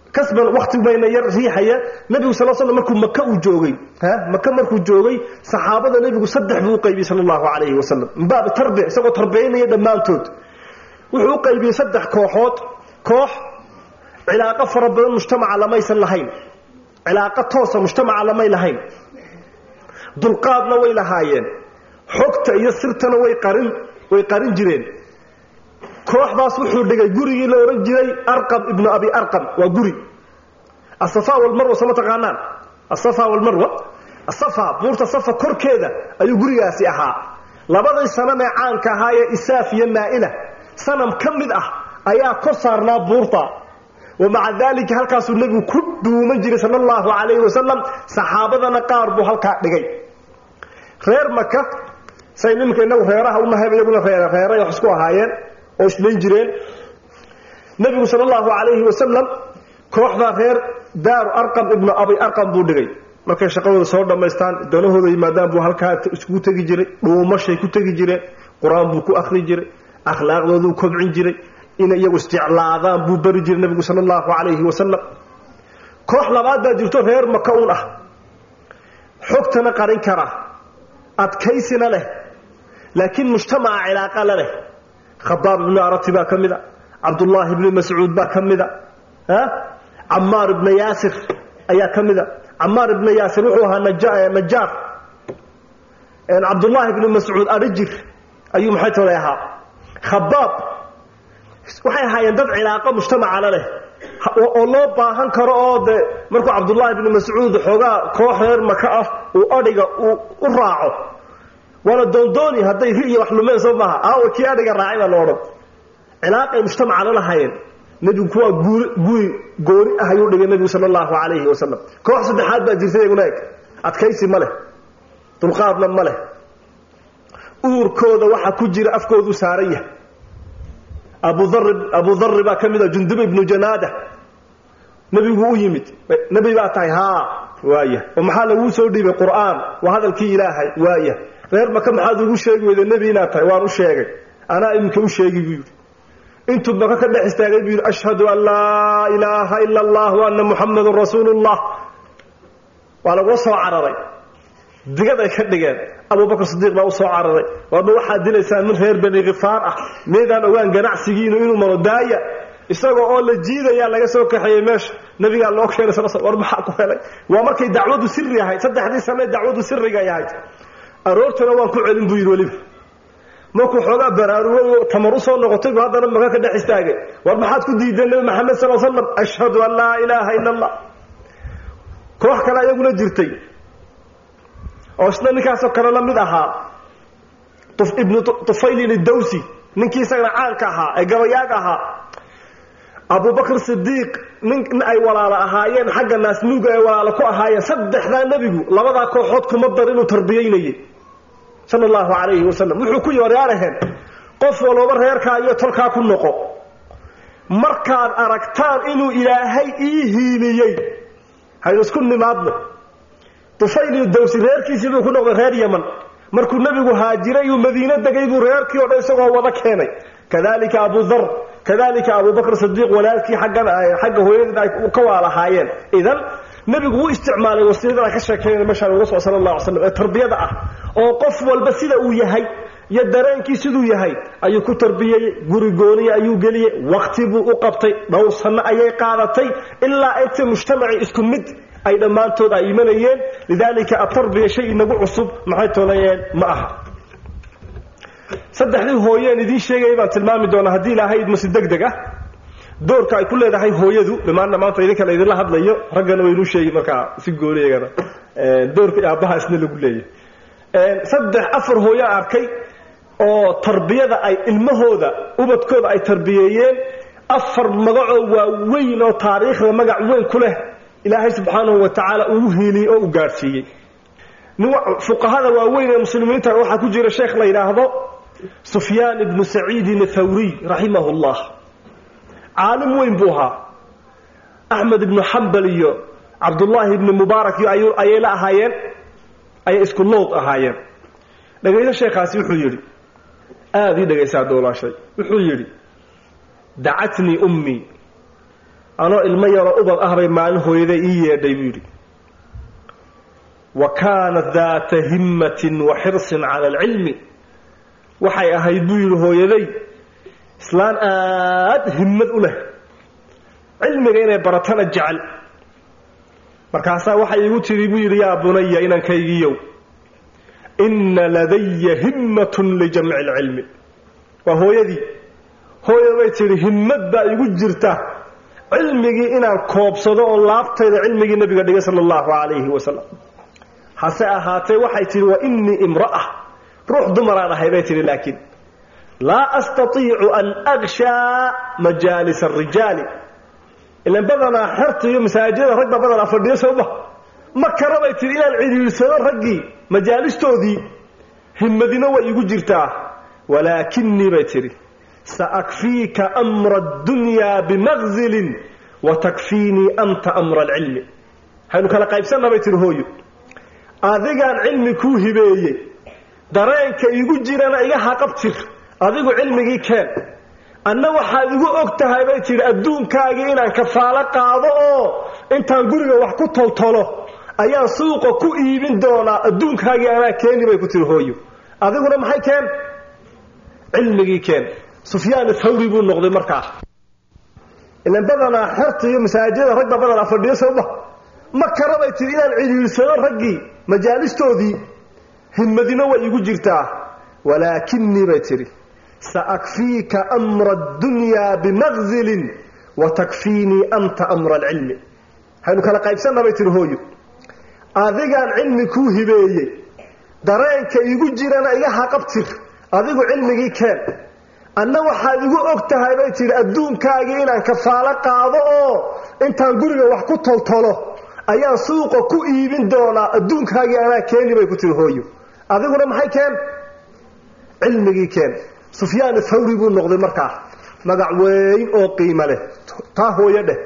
kasban wakti bayna yar riixaya nebigu sal slam markuu maka uu joogay maka markuu joogay saxaabada nebigu saddex buu u qaybiyey sala allahu calayhi wasalam min baabi tarbic isagoo tarbiyaynaya dhammaantood wuxuu u qaybiyey saddex kooxood koox cilaaqo fara badan mujtamaca lamaysan lahayn cilaaqo toosa mujtamaca lamay lahayn dulqaadna way lahaayeen xogta iyo sirtana way qarin way qarin jireen kooxdaas wuxuu dhigay gurigii la odhan jiray arqam ibnu abi arqam waa guri asafa walmarwa sama taqaanaan asafa walmarwa asafa buurta safa korkeeda ayuu gurigaasi ahaa labadii sanam ee caanka ahaa ee isaaf iyo maa'ila sanam ka mid ah ayaa kor saarnaa buurta wamaca daalika halkaasuu nebigu ku dhuuman jiray sala allahu calayhi wasalam saxaabadana qaar buu halkaa dhigay reer maka say nimanka inagu reeraha unahay iyaguna reeray wax isku ahaayeen oo islayn jireen nebigu sala allahu calayhi wasalam kooxdaa reer daaru arqam ibnu abi arqam buu dhigay markay shaqadooda soo dhammaystaan danahooda yimaadaan buu halkaa iskugu tegi jiray dhuumashay ku tegi jireen qur-aan buu ku akhri jiray akhlaaqdooduu kobcin jiray inay iyagu isjeclaadaan buu bari jiray nebigu sala allahu calayhi wasalam koox labaad baa jirto reer maka un ah xogtana qarin kara adkaysina leh laakiin mujtamaca cilaaqa la leh khabaab ibnu arati baa ka mid a cabdullaahi ibni mascuud baa ka mid a camaar ibna yaasir ayaa ka mid a camaar ibna yaasir wuxuu ahaa najaar cabdullaahi ibni mascuud arijir ayuu maxay tolay ahaa khabaab waxay ahaayeen dad cilaaqo mujtamaca la leh oo loo baahan karo oo de markuu cabdullaahi ibni mascuud xoogaa koox reer maka ah uu adhiga uu u raaco waana doondooni hadday ri iyo wax lumeen soo maaha aawa kii adhiga raacay baa la odhan cilaaqay mujtamaca la lahaayeen nebigu kuwaa guuri guri gooni ah ayuu dhigay nebigu sala allahu calayhi wasalam koox saddexaad baa jirta iyaguna eg adkaysi ma leh dulqaadna ma leh uurkooda waxaa ku jira afkoodu saaran yahay abudari abu darri baa ka mid a jundub ibnu janaada nebigu u yimid nebi baa tahay haa waaya oo maxaa laguu soo dhiibay qur'aan waa hadalkii ilaahay waaya reer maka maxaad ugu sheegi weyda nebi inaad tahay waan u sheegay anaa iminka u sheegi buu yidhi intuu maka ka dhex istaagay buu yidhi ashhadu an laa ilaaha ila allah wa anna muxamadun rasuulu llah waa lagula soo cararay digad ay ka dhigeen abubakr sidiiq baa u soo cararay waadma waxaad dilaysaan min reer bani khifaar ah meydaan ogaan ganacsigiinu inuu maro daaya isagoo oo la jiidayaa laga soo kaxeeyey meesha nabigaa loo keenay sal war maxaa ku helay waa markay dacwadu siri ahayd saddexdii sane dacwadu siriga ay ahayd aroortana waan ku celin buu yidhi weliba markuu xoogaa baraarugo tamar u soo noqotay buu haddana maka ka dhex istaagay war maxaad ku diideen nebi maxamed sal l slam ashhadu an laa ilaaha ila allah koox kale ayaguna jirtay oo isna ninkaasoo kale la mid ahaa ibnu tufaylin idawsi ninkii isagana caanka ahaa ee gabayaaga ahaa abubakr sidiiq nin ay walaalo ahaayeen xagga naasnuuga ay walaalo ku ahaayeen saddexdaa nebigu labadaa kooxood kuma dar inuu tarbiyaynayay sala allahu calayhi wasalam wuxuu ku yooryaaraheen qof walooba reerkaa iyo tolkaa ku noqo markaad aragtaan inuu ilaahay ii hiiliyey haynu isku nimaadno tufayl dawsi reerkiisii buu ku noqday reer yaman markuu nebigu haajiray uu madiino degay buu reerkii o dhan isagoo wada keenay kadalika abu dar kadalika abubakr sidiiq walaalkii aggan xagga hooyadii ay ka waalahaayeen idan nebigu wuu isticmaalay wasiirada ay ka sheekeynaya meeshaan uga soo sala allah ala slam ee tarbiyada ah oo qof walba sida uu yahay iyo dareenkii siduu yahay ayuu ku tarbiyeyey guri gooniya ayuu geliyey wakti buu u qabtay dhowr sanno ayay qaadatay ilaa inta mujtamacii isku mid ay dhammaantood ay imanayeen lidaalika atarbiya shay inagu cusub maxay toonayeen ma aha saddexdii hooyeen idiin sheegaya baan tilmaami doonaa haddii ilaahay idmasi deg deg ah doorka ay ku leedahay hooyadu dhimaanna maanta idinka la idinla hadlayo raggana waynuu sheegi markaa si gooniyagana doorka aabbaha isna lagu leeyahay saddex afar hooyaa arkay oo tarbiyada ay ilmahooda ubadkooda ay tarbiyeeyeen afar magacoo waaweyn oo taariikhda magac weyn ku leh ilaahay subxaanahu wa tacaala uu hiiliyey oo u gaadhsiiyey fuqahada waaweyn ee muslimiinta waxaa ku jira sheekh la yidhaahdo sufyaan ibnu saciidin athawriy raximahu llah caalim weyn buu ahaa axmed ibnu xambal iyo cabdullaahi ibni mubaarak iyo ayay la ahaayeen ayay isku lood ahaayeen dhegayso sheekhaasi wuxuu yidhi aada ii dhegaysaa doolaashay wuxuu yidhi dacatnii ummii anoo ilmo yaroo ubad ah bay maalin hooyaday ii yeedhay buu yidhi wa kaanat daata himmatin wa xirsin cala alcilmi waxay ahayd buu yidhi hooyaday islaan aada himmad u leh cilmiga inay baratana jecel markaasaa waxay igu tidhi buu yidhi yaa bunaya inankaygiiyow inna ladaya himmatun lijamci alcilmi waa hooyadii hooya bay tidhi himmad baa igu jirta cilmigii inaan koobsado oo laaftayda cilmigii nabiga dhigay sala allahu calayhi wasalam hase ahaatee waxay tidhi wa innii imra'a ruux dumaraan ahay bay tidhi laakiin laa astatiicu an akshaa majaalis arijaali ilan badanaa xerta iyo masaajidada rag baa badanaa fadhiyo sooma ma kara bay tidhi inaan cidhiirsado raggii majaalistoodii himmadina way igu jirtaa walaakinii bay tidhi saakfiika amra addunyaa bimaqzilin wa takfiinii anta amra alcilmi haynu kala qaybsanna bay tidhi hooyo adigaan cilmi kuu hibeeyey dareenka igu jirana iga haqabtir adigu cilmigii keen anna waxaad igu og tahay bay tidhi adduunkaagii inaan kafaalo qaado oo intaan guriga wax ku toltolo ayaan suuqa ku iibin doonaa adduunkaagii anaa keeni bay ku tihi hooyo adiguna maxay keen cilmigii keen sufyaan thawri buu noqday markaa ilan badanaa xerta iyo masaajidada rag baa badanaa fadhiyo sooma ma kara bay tidhi inaan cidhiirsado raggii majaalistoodii himmadina way igu jirtaa walaakinii bay tidhi saakfiika amra addunyaa bimaqzilin wa takfiinii anta amra alcilmi haynu kala qaybsanna bay tihi hooyo adigaan cilmi kuu hibeeyey dareenka igu jirana iga haqabtir adigu cilmigii keen anna waxaad igu og tahay bay tidhi adduunkaagii inaan kafaalo qaado oo intaan guriga wax ku toltolo ayaan suuqa ku iibin doonaa adduunkaagii anaa keeni bay ku tihi hooyo adiguna maxay keen cilmigii keen sufyaan thawri buu noqday markaa magac weyn oo qiimo leh taa hooyo dheh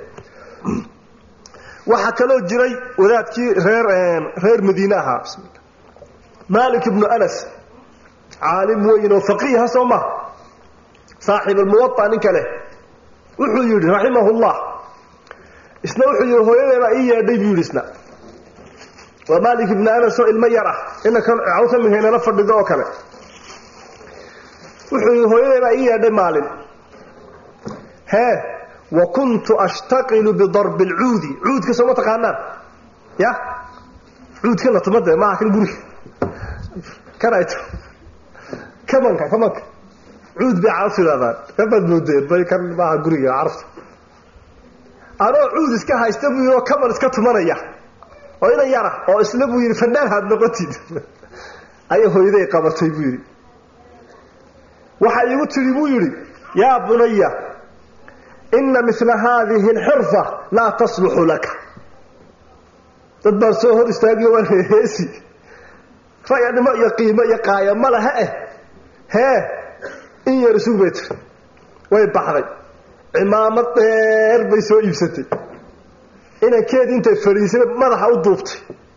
waxaa kaloo jiray wadaadkii reer reer madiine ahaa bismillah malik ibnu anas caalim weyn oo faqiiha soo maha saaxib almuwaa ninka leh wuxuu yidhi raximahullah isna wuxuu yidhi hooyadeebaa ii yeedhay buu yidhi isna waa malik ibnu anas oo ilmo yar ah inankan cawsa mihaynala fadhido oo kale wuxuu yidhi hooyadeebaa ii yeedhay maalin hee wa kuntu ashtaqilu bidarbi alcuudi cuudka sooma taqaanaan ya cuudkana tumade maaha kan guriga kan ay kamanka kamanka cuud bay carabtu yidhahdaan kabaad moodeen bay kan maaha guriga carabta anoo cuud iska haysta buu yidhi oo kaman iska tumanaya oo ina yara oo isla buu yidhi fannaan haad noqotid ayay hooyaday qabatay buu yidhi waxay igu tidhi buu yidhi yaa bunaya ina mila haadihi alxirfa laa tasluxu laka dad baan soo hor istaagiyo waan heesi rayanimo iyo qiimo iyo qaaya ma laha eh hee in yar isug bay tiri way baxday cimaamad dheer bay soo iibsatay inankeedii intay fadhiisay madaxa u duubtay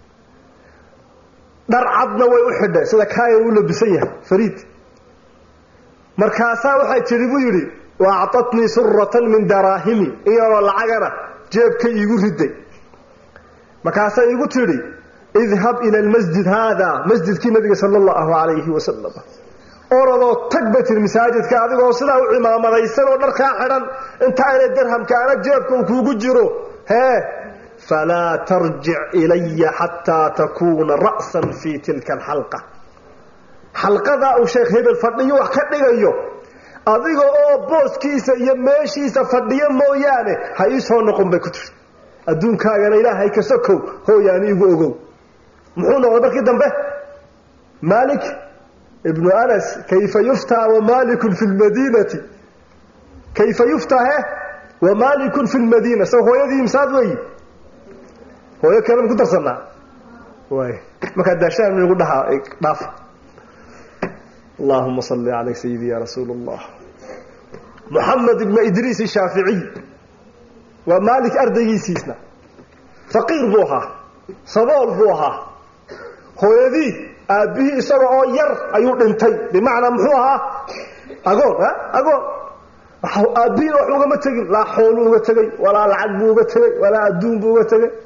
dhar cadna way u xidhay sida kaaya u labisan yahay fariid markaasaa waxay tidhi buu yidhi wa actatnii suratan min daraahimi in yaroo lacagana jeebkay iigu riday markaasay igu tidhi idhab ila almasjid haada masjidkii nabiga sala allahu calayhi wasalam oradoo tag bay tihi masaajidka adigoo sidaa u cimaamadaysan oo dharkaa xidhan inta aynay dirhamkaana jeebka uu kuugu jiro hee falaa tarjic ilaya xataa takuuna ra'san fii tilka alxalqa xalqadaa uu sheekh hebel fadhiyo wax ka dhigayo adiga oo booskiisa iyo meeshiisa fadhiyo mooyaane ha ii soo noqon bay ku tiri adduunkaagana ilaahay ka sokow hooyaani igu ogow muxuu noqday markii dambe maalik ibnu anas kayfa yuftaa wamalikun fi lmadiinati kayfa yuftaa he wamalikun fi lmadiina sa hooyadii imsaad weyi hooyo kale ku darsanaa waay markaa daashaan igu dhahaa dhaafa allahuma salli calay sayidi ya rasuul allah moxamed ibnu idriis ishaaficiy waa maalik ardaygiisiisna faqiir buu ahaa sabool buu ahaa hooyadii aabbihii isaga oo yar ayuu dhintay bimacnaa muxuu ahaa agoon a agoon aabbihiin wax ugama tegin laa xoolu uga tegay walaa lacag buu uga tegay walaa adduun buu uga tegay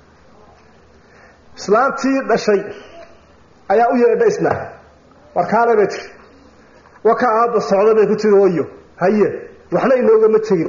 islaantii dhashay ayaa u yeedha isna warkaale bay tiri waka aabba socda bay ku tiri hoyo haye waxna inoogama tegin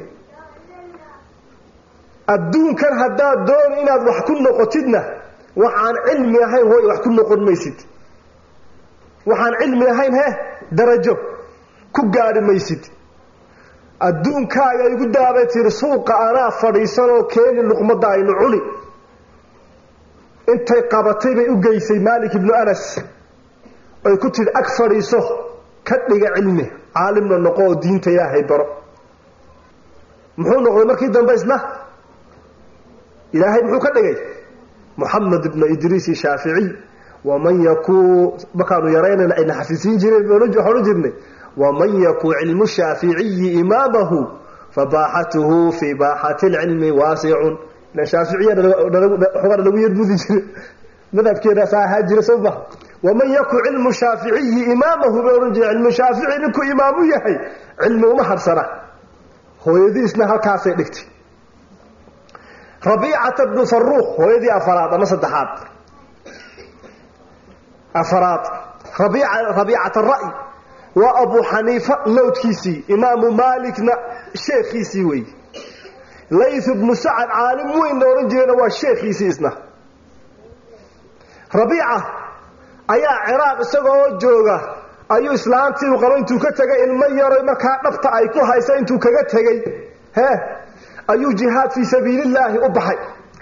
adduunkan haddaad dooni inaad wax ku noqotidna waxaan cilmi ahayn hooy wax ku noqon maysid waxaan cilmi ahayn he darajo ku gaadhi maysid adduunkaaga igu daabay tiri suuqa anaa fadhiisanoo keeni luqmadda aynu cuni intay qabatay bay u geysay maalik ibnu anas oy ku tidhi ag fadhiiso ka dhiga cilmi caalimna noqo oo diinta ilaahay baro muxuu noqday markii dambe isna ilaahay muxuu ka dhigay moxamed ibnu idriisi shaaficiy waman yakuu markaanu yaraynayna ayna xafisiin jireen waxaan odhan jirnay waman yakuu cilmu shaaficiyi imaamahu fabaaxatuhu fii baaxati lcilmi waasicun ilan shaaficiyana lagu yarbudi jire madhabkeenaasaa ahaa jira soo maha waman yakuu cilmu shaaficiyi imaamahu bay odhan jire cilmu shaafici ninkuu imaamu yahay cilmi uma harsana hooyadiisna halkaasay dhigtay rabiicata bnu faruuq hooyadii afaraad ama saddexaad afaraad rabiicata ra'y waa abu xaniifa lowdkiisii imaamu maalikna sheekhiisii wey layth bnu sacad caalim weynna odhan jirayna waa sheekhiisii isna rabiica ayaa ciraaq isagoo jooga ayuu islaantii u qabo intuu ka tegay ilmo yaroy markaa dhabta ay ku haysa intuu kaga tegey he ayuu jihaad fii sabiilillaahi u baxay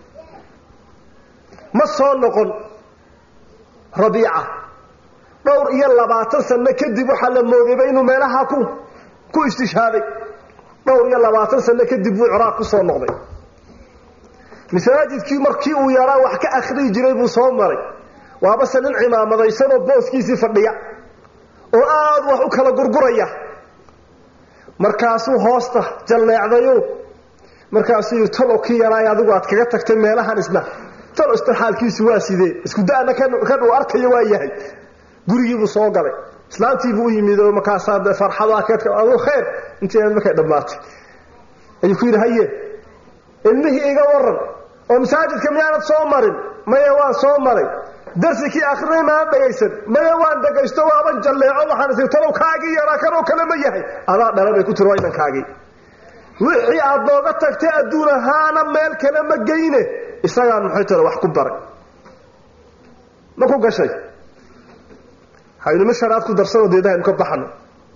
ma soo noqon rabiica dhowr iyo labaatan sano kadib waxaa la moodayba inuu meelaha ku ku istishhaaday dhowr iyo labaatan sano kadib buu ciraaq ku soo noqday masaajidkii markii uu yaraa wax ka akhriyi jiray buu soo maray waabase nin cimaamadaysanoo booskiisii fadhiya oo aada wax u kala gurguraya markaasuu hoosta jalleecdayo markaasuu talo ki yaraay adigu aad kaga tagtay meelahan isna talo isna xaalkiisu waa sidee isku da'na kan uu arkayo waa yahay gurigiibuu soo galay islaantiibuu u yimid oo markaasaa farxada adu khayr intii markay dhammaatay ayuu ku yidhi haye ilmihii iga waran oo masaajidka miyaanad soo marin maya waan soo maray darsikii akrinay maana dhagaysan maya waan dhagaysto waaban jalleeco waxaan is talow kaagii yaraa kanoo kale ma yahay adaa dhala bay ku tiri waa inankaagii wixii aad nooga tagtay adduun ahaana meel kale ma geyne isagaan maxay tale wax ku baray ma ku gashay haynuma sharaad ku darsanoo deeda haynu ka baxno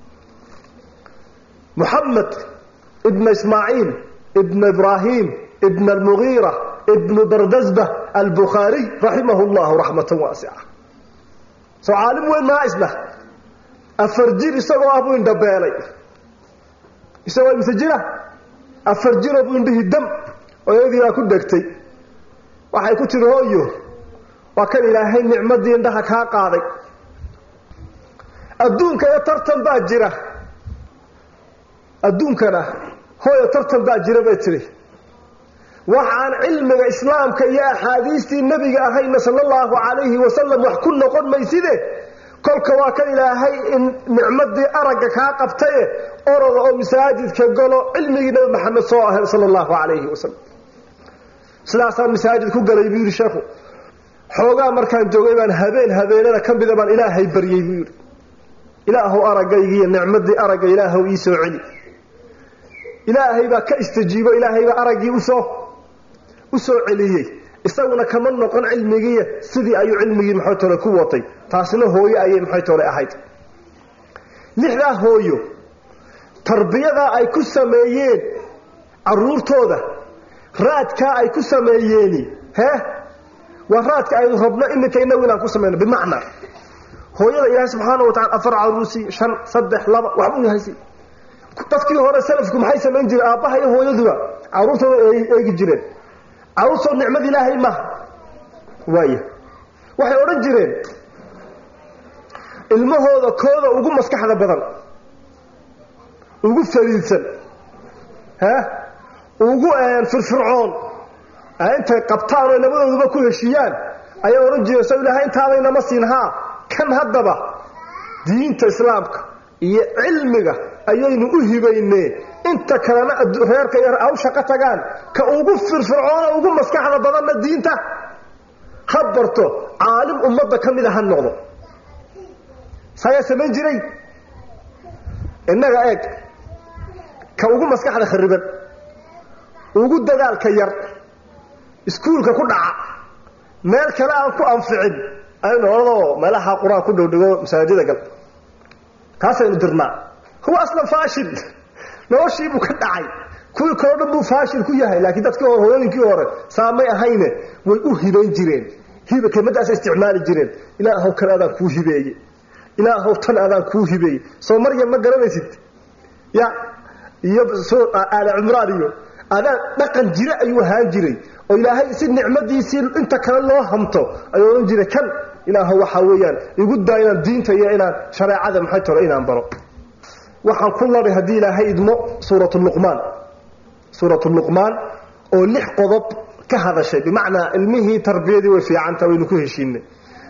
muxamed ibna ismaaciil ibna ibraahim ibna almugiira ibnu bardasba albukhaariy raximahu llahu raxmatan waasica soo caalim weyn maa isna afar jir isagoo ah buu indhabeelay isagoo imse jira afar jiroo buu indhihii dam oyadii baa ku dhegtay waxay ku tiri hooyo waa kan ilaahay nicmadii indhaha kaa qaaday adduunka iyo tartan baa jira adduunkana hooyo tartan baa jira bay tiri waxaan cilmiga islaamka iyo axaadiistii nebiga ahayna sala allahu calayhi wasalam wax ku noqon mayside kolka waa kan ilaahay in nicmadii aragga kaa qabtaye oroda oo masaajidka galo cilmigii nebi maxamed soo ahay sala allahu calayhi wasalam sidaasaan masaajid ku galay buu yidhi sheekhu xoogaa markaan joogay baan habeen habeenada ka mida baan ilaahay baryey buu yidhi ilaahow araggaygiiyo nicmadii aragga ilaahow ii soo celi ilaahay baa ka istajiibo ilaahay baa araggii usoo u soo celiyey isaguna kama noqon cilmigiiya sidii ayuu cilmigii maxay tole ku watay taasina hooyo ayay maxay tole ahayd lixdaa hooyo tarbiyadaa ay ku sameeyeen caruurtooda raadkaa ay ku sameeyeeni hee waa raadka aynu rabno iminka inagu inaan ku samayno bimacnaa hooyada ilaahay subxaana wa tacala afar caruusi shan saddex laba waxbuu yahaysi dadkii hore salafku maxay samayn jireen aabbaha iyo hooyaduba caruurtooda eegi jireen caruurtoo nicmad ilaahay maaha waaya waxay odhan jireen ilmahooda kooda ugu maskaxda badan ugu fariidsan ha ugu firfircoon intay qabtaan oo labadooduba ku heshiiyaan ayay odhan jireen so ilaahay intaadaynama siin haa kan haddaba diinta islaamka iyo cilmiga ayaynu u hibaynee inta kalena reerka yar aw shaqo tagaan ka ugu firfircoona ugu maskaxda badanna diinta ha barto caalim ummadda ka mida ha noqdo sayaa samayn jiray innaga eeg ka ugu maskaxda khariban ugu dadaalka yar iskuulka ku dhaca meel kale aan ku anficin aynu odoo meelaha qur-aan ku dhowdhigo masaajida gal kaasaynu dirnaa huwa aslan faashil noloshiibuu ka dhacay kuwii kaloo dhan buu faashil ku yahay laakiin dadkii hore hooyooyinkii hore saamay ahayne way u hibayn jireen hiba kelmadaasa isticmaali jireen ilaahow kan adaan kuu hibeeye ilaahow tan adaan kuu hibeeye soo maryam ma garanaysid ya iyo aala cumraan iyo adaa dhaqan jire ayuu ahaan jiray oo ilaahay si nicmadiisii inta kale loo hamto ayuu odhan jiray kan ilaahow waxaa weeyaan igu daa inaan diinta iyo inaan shareecada maxay toro inaan baro waxaan ku labay haddii ilaahay idmo suuratu luqmaan suuratu luqmaan oo lix qodob ka hadashay bimacnaa ilmihii tarbiyadii way fiicanta waynu ku heshiinay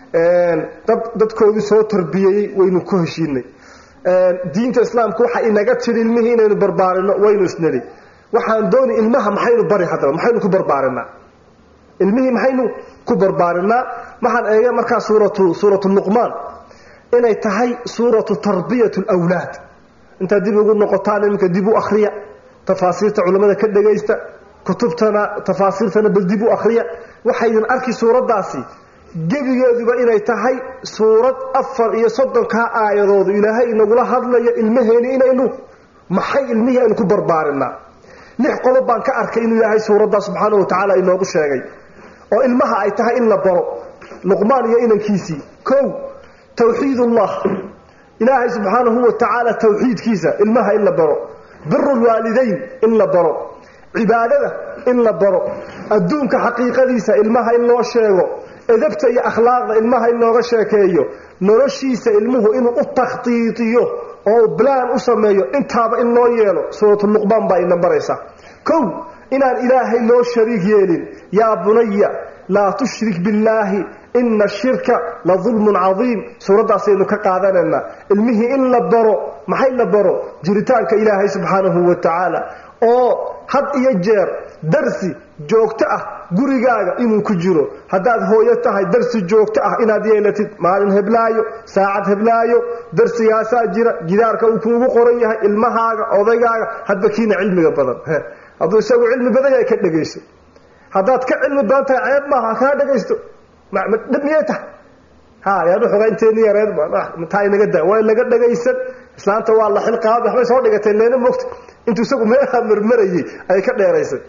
dad dadkoodii soo tarbiyeeyey waynu ku heshiinay diinta islaamka waxa inaga tiri ilmihii inaynu barbaarino waynu isnali waxaan dooni ilmaha maxaynu bari haddaba maxaynu ku barbaarinaa ilmihii maxaynu ku barbaarinaa waxaan eega markaa suuratu suuratu luqmaan inay tahay suuratu tarbiyat lwlaad intaad dib ugu noqotaan iminka dib u akriya tafaasiirta culimmada ka dhagaysta kutubtana tafaasiirtana bal dib u akriya waxaydin arki suuraddaasi gebigeeduba inay tahay suurad afar iyo soddonkaa aayadoodu ilaahay inagula hadlayo ilmaheeni inaynu maxay ilmihii aynu ku barbaarinaa lix qodob baan ka arkay inuu ilaahay suuraddaa subxaana wa tacaala inoogu sheegay oo ilmaha ay tahay in la baro luqmaan iyo inankiisii kow tawxiidullah ilaahay subxaanahu wa tacaala tawxiidkiisa ilmaha in la baro biru lwaalidayn in la baro cibaadada in la baro adduunka xaqiiqadiisa ilmaha in loo sheego edabta iyo akhlaaqda ilmaha in looga sheekeeyo noloshiisa ilmuhu inuu u takhtiitiyo oo blaan u sameeyo intaaba in loo yeelo suuratu luqmaan baa ina baraysa kow inaan ilaahay loo shariik yeelin yaa bunaya laa tushrik billaahi ina ashirka la dulmun cadiim suuraddaasaynu ka qaadanaynaa ilmihii in la baro maxay la baro jiritaanka ilaahay subxaanahu wa tacaala oo had iyo jeer darsi joogto ah gurigaaga inuu ku jiro haddaad hooyo tahay darsi joogto ah inaad yeelatid maalin heblaayo saacad heblaayo darsigaasaa jira gidaarka uu kuugu qoran yahay ilmahaaga odaygaaga hadba kiina cilmiga badan hadduu isagu cilmi badan yahay ka dhegayso haddaad ka cilmi badan tahay ceeb maaha kaa dhegaysto dhib miyay tahay ha yaanu xogaynteeni yareed taa inaga daa waa laga dhagaysan islaanta waa la xilqaaba waxbay soo dhigatay leena mogta intuu isagu meelaha marmarayay ay ka dheeraysay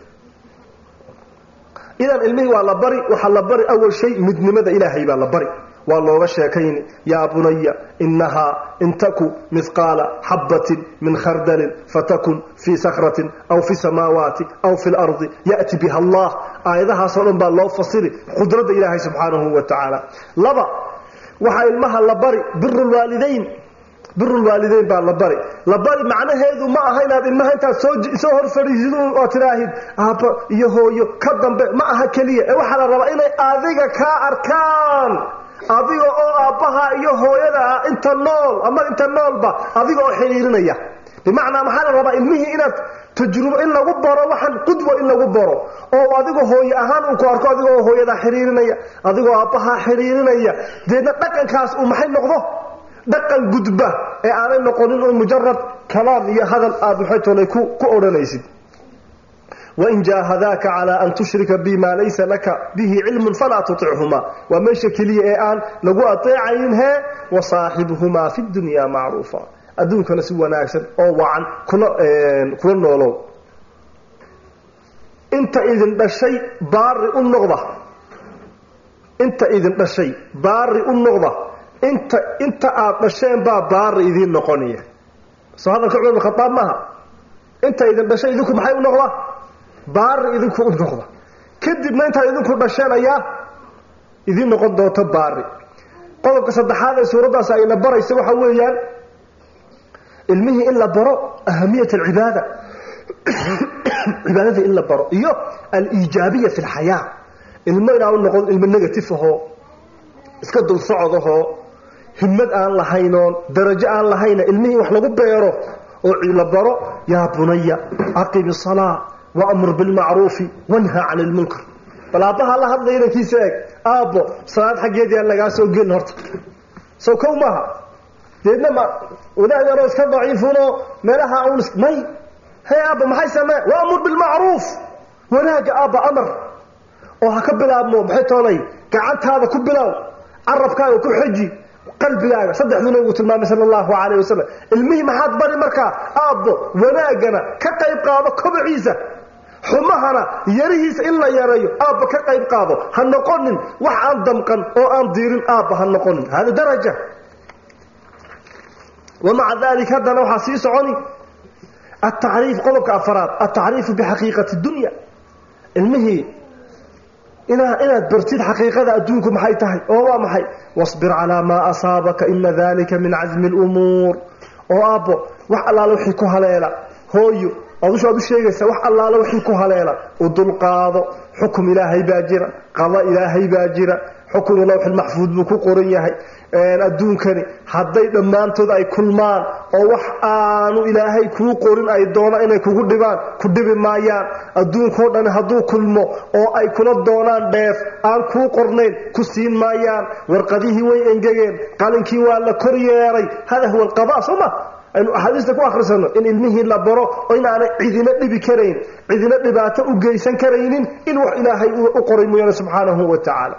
idan ilmihii waa la bari waxaa la bari awal shay midnimada ilaahay baa la bari waa looga sheekayni yaa bunaya inahaa in taku mihqaala xabbatin min khardalin fatakun fii sakratin aw fi samaawaati aw fi lardi ya'ti biha allah aayadahaasoo dhan baa loo fasiri qudradda ilaahay subxaanahu wa tacaala laba waxaa ilmaha la bari biru lwaalidayn birulwaalideyn baa la bari la bari macnaheedu ma aha inaad ilmaha intaad soo hor fadhiisid oo tidaahid aabba iyo hooyo ka dambe ma aha keliya ee waxaa la rabaa inay adiga kaa arkaan adiga oo aabbaha iyo hooyada ah inta nool ama inta noolba adiga oo xidhiirinaya bimacnaa maxaa la rabaa ilmihii inaad tajrubo in lagu baro waxaan qudwa in lagu baro oo adiga hooye ahaan uu ku arko adiga oo hooyadaa xidhiirinaya adigoo aabbahaa xidhiirinaya deedna dhaqankaas uu maxay noqdo dhaqan gudba ee aanay noqonin un mujarad kalaam iyo hadal aad maxay tolay ku odhanaysid wain jaahadaaka calaa an tushrika bi maa laysa laka bihi cilmun falaa tutichumaa waa meesha keliya ee aan lagu ateecayn hee wasaaxibhumaa fi dunya macruufa adduunkana si wanaagsan oo wacan kula kula noolow inta idin dhashay baari u noqda inta idin dhashay baari u noqda inta inta aad dhasheen baa baari idiin noqonaya soo hadalka cumar bin khadaab maaha inta idin dhashay idinku maxay u noqda baari idinku u noqda kadibna intaad idinku dhasheen ayaa idiin noqon doonta baari qodobka saddexaad ee suuraddaas ayna baraysa waxa weeyaan ilmihii in la baro ahamiyat alcibaada cibaadadii in la baro iyo aliijaabiya fi lxayaa ilmo inaa u noqon ilmo negative ahoo iska dul socodahoo himmad aan lahaynoon darajo aan lahayna ilmihii wax lagu beero oo la baro yaa bunaya aqimi salaa waamur bilmacruufi wanha cani lmunkar bal aabbaha la hadlaya inankiisa eeg aabbo salaad xaggeed yaan lagaa soo gelin horta sow kow maaha deedna ma wadaad yaroo iska daciifunoo meelaha un may hey aabba maxay samee waamur bilmacruuf wanaagga aabba amar oo ha ka bilaabmo maxay toolay gacantaada ku bilow carabkaaga ku xeji qalbigaaga saddexduna uu tilmaamay sala allahu calayh wasalam ilmihii maxaad bari markaa aabbo wanaaggana ka qayb qaado kobaciisa xumahana yarihiisa in la yareeyo aabba ka qayb qaado ha noqonin wax aan damqan oo aan diirin aabba ha noqonin hada daraja wamaca dalik haddana waxaa sii soconi atacriif qodobka afaraad altacriifu bixaqiiqati dunya ilmihii inaa inaad bartid xaqiiqada adduunku maxay tahay oo waa maxay wasbir calaa maa asaabaka ina dalika min casmi lumuur oo aabbo wax allaale wixii ku haleela hooyo adusha aad u sheegaysaa wax allaale wixii ku haleela u dulqaado xukum ilaahay baa jira qada ilaahay baa jira xukunu lawxilmaxfuud buu ku qoran yahay adduunkani hadday dhammaantood ay kulmaan oo wax aanu ilaahay kuu qorin ay doonaan inay kugu dhibaan ku dhibi maayaan adduunkao dhan hadduu kulmo oo ay kula doonaan dheef aan kuu qornayn ku siin maayaan warqadihii way engegeen qalinkii waa la kor yeeray hada huwa alqada soo ma aynu axaadiista ku akhrisano in ilmihii la baro oo inaanay cidina dhibi karayn cidina dhibaato u geysan karaynin in wax ilaahay u qoray mooyaane subxaanahu wa tacaala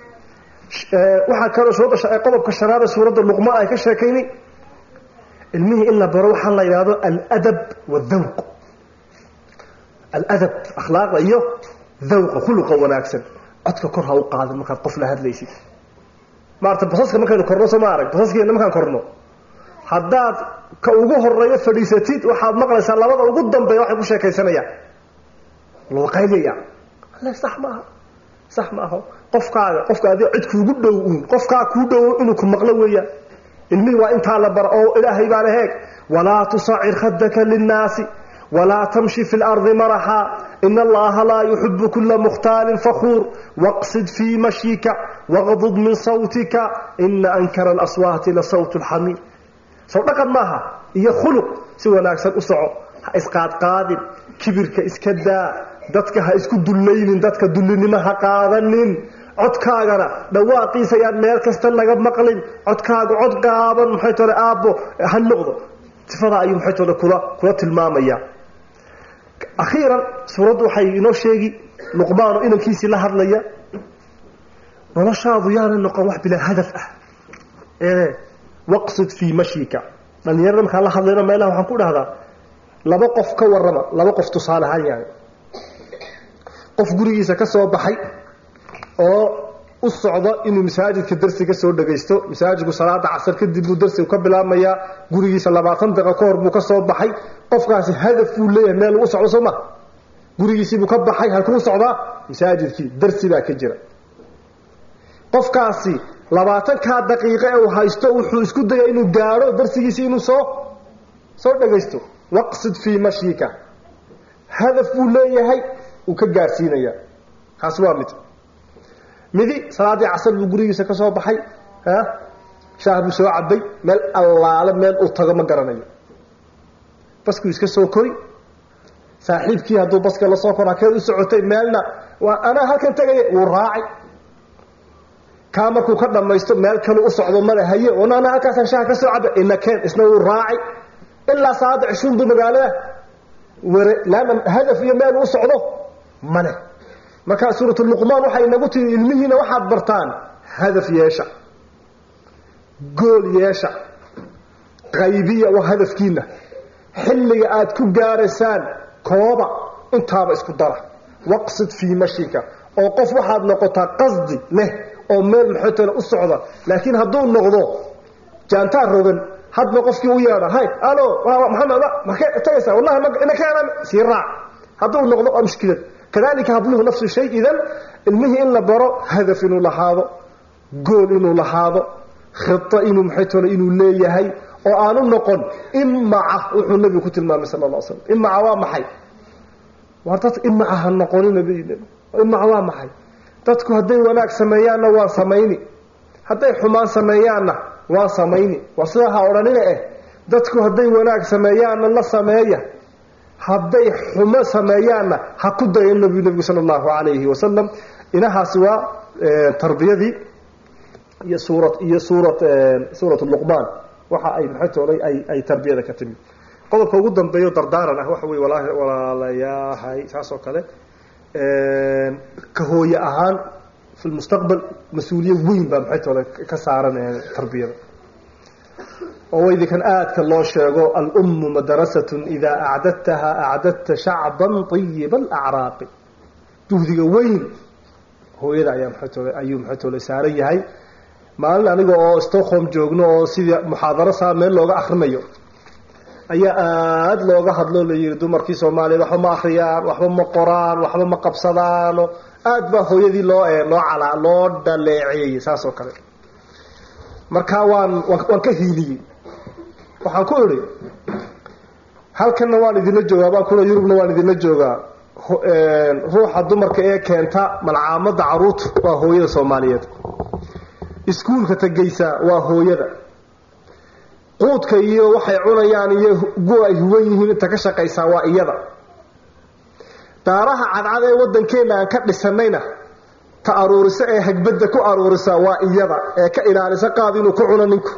waxaa kaloo soo dasha qodobka shanaada suuradda luqmaan ay ka sheekaynay ilmihii in la baro waxaa la yidhahdo aladab wadawq aladab akhlaaqda iyo dawqa khuluqa wanaagsan codka kor ha u qaadin markaad qof la hadlaysid maarata basaska markaynu korno soo ma arag basaskeena markaan korno haddaad ka ugu horeeyo fadhiisatid waxaad maqlaysaa labada ugu dambeeya waxay ku sheekaysanayaan looqaylaya alle sax maaha sax maaha qofkaaga qofka adi cid kuugu dhow uun qofkaa kuu dhowo inuu ku maqlo weeyaan ilmihii waa intaa la bara oo ilaahay baa la heeg walaa tusacir khadaka linnaasi walaa tamshi fi lardi maraxa ina allaha laa yuxibu kula mukhtaalin fakhuur waqsid fii mashyika waqdud min sawtika ina ankara alaswaati la sawt lxamiir sow dhaqan maaha iyo khuluq si wanaagsan u soco ha isqaadqaadin kibirka iska daa dadka ha isku dullaynin dadka dullinimo ha qaadanin codkaagana dhawaaqiisa ayaan meel kasta laga maqlin codkaaga cod gaaban maxay tole aabbo ha noqdo sifadaa ayuu maxay tole kula kula tilmaamaya akhiiran suuraddu waxay inoo sheegi luqmaano inankiisii la hadlaya noloshaadu yaana noqon wax bilaa hadaf ah ee waqsid fii mashyika dhalinyarada markaan la hadlayno meelaha waxaan ku dhahdaa laba qof ka warrama laba qof tusaale ahaan yahay qof gurigiisa ka soo baxay oo u socdo inuu masaajidka darsiga soo dhagaysto masaajidku salaada casar kadib buu darsigu ka bilaabmayaa gurigiisa labaatan daqiiqo ka hor buu ka soo baxay qofkaasi hadaf buu leeyahay meel lagu socdo soo ma gurigiisiibuu ka baxay halkuu socdaa masaajidkii darsi baa ka jira qofkaasi labaatankaa daqiiqo ee uu haysto wuxuu isku daya inuu gaadho darsigiisii inuu soo soo dhagaysto waqsid fii mashyika hadaf buu leeyahay uu ka gaadhsiinaya kaasi waa mid midi salaadii casar buu gurigiisa ka soo baxay shaah buu soo cabay meel allaale meel uu tago ma garanayo baskuu iska soo kori saaxiibkii hadduu baska la soo koro hakeed u socotay meelna waa anaa halkan tegaya wuu raacay kaa markuu ka dhamaysto meel kalu u socdo male haye wana anaa halkaasaan shaha ka soo cabay inakeen isna wuu raacay ilaa salaada cishuun buu magaalada ware laana hadaf iyo meel uu socdo male markaa suuratu luqmaan waxay inagu tiri ilmihiina waxaad bartaan hadaf yeesha gool yeesha qaybiya waa hadafkiina xilliga aad ku gaaraysaan kooba intaaba isku dara waqsid fii mashika oo qof waxaad noqotaa qasdi leh oo meel maxootale u socda laakiin hadduu noqdo jaantaa rogan hadba qofkii u yeedha hay alo maxamed markee tagaysaa wallahi inakeen sii raac hadduu noqdo waa mushkilad kadalika habluhu nafsu shay idan ilmihii in la baro hadaf inuu lahaado gool inuu lahaado khita inuu maxaytole inuu leeyahay oo aanu noqon imaca wuxuu nabigu ku tilmaamay sala la slam imaca waa maxay war dad imaca ha noqonina imaca waa maxay dadku hadday wanaag sameeyaanna waan samayni hadday xumaan sameeyaanna waan samayni war sidaa ha odhanina eh dadku hadday wanaag sameeyaanna la sameeya hadday xumo sameeyaanna ha ku dayan nabiyu nebigu sala allahu calayhi wasalam inahaasi waa tarbiyadii iyo suura iyo suurat suurat luqmaan waxa ay maxay toolay ay ay tarbiyada ka timid qodobka ugu dambeeyo dardaaran ah waxa weye walaa walaalayahay saas oo kale ka hooye ahaan fi lmustaqbal mas-uuliyad weyn baa maxay toole ka saaran tarbiyada oo idinkan aadka loo sheego alummu madrasatun idaa acdadtaha acdadta shacban ayiba alacraaqi juhdiga weyn hooyada ayaa maxay toole ayuu maxay toole saaran yahay maalin aniga oo stockholm joogno oo sidii muxaadaro saa meel looga akrinayo ayaa aada looga hadloo la yihi dumarkii soomaaliyeed waxba ma akriyaan waxba ma qoraan waxba ma qabsadaano aada baa hooyadii loo loo calaa loo dhaleeceeyey saas oo kale marka waan waan ka hiiliyey waxaan ku idhi halkanna waan idinla joogaa baan kuna yurubna waan idinla joogaa ruuxa dumarka ee keenta malcaamada caruurta waa hooyada soomaaliyeed iskuulka tegaysa waa hooyada quudka iyo waxay cunayaan iyo gu ay huwan yihiin inta ka shaqaysaa waa iyada daaraha cadcad ee waddankeenna aan ka dhisanayna ta aruurisa ee hagbadda ku aruurisa waa iyada ee ka ilaalisa qaad inuu ku cuno ninku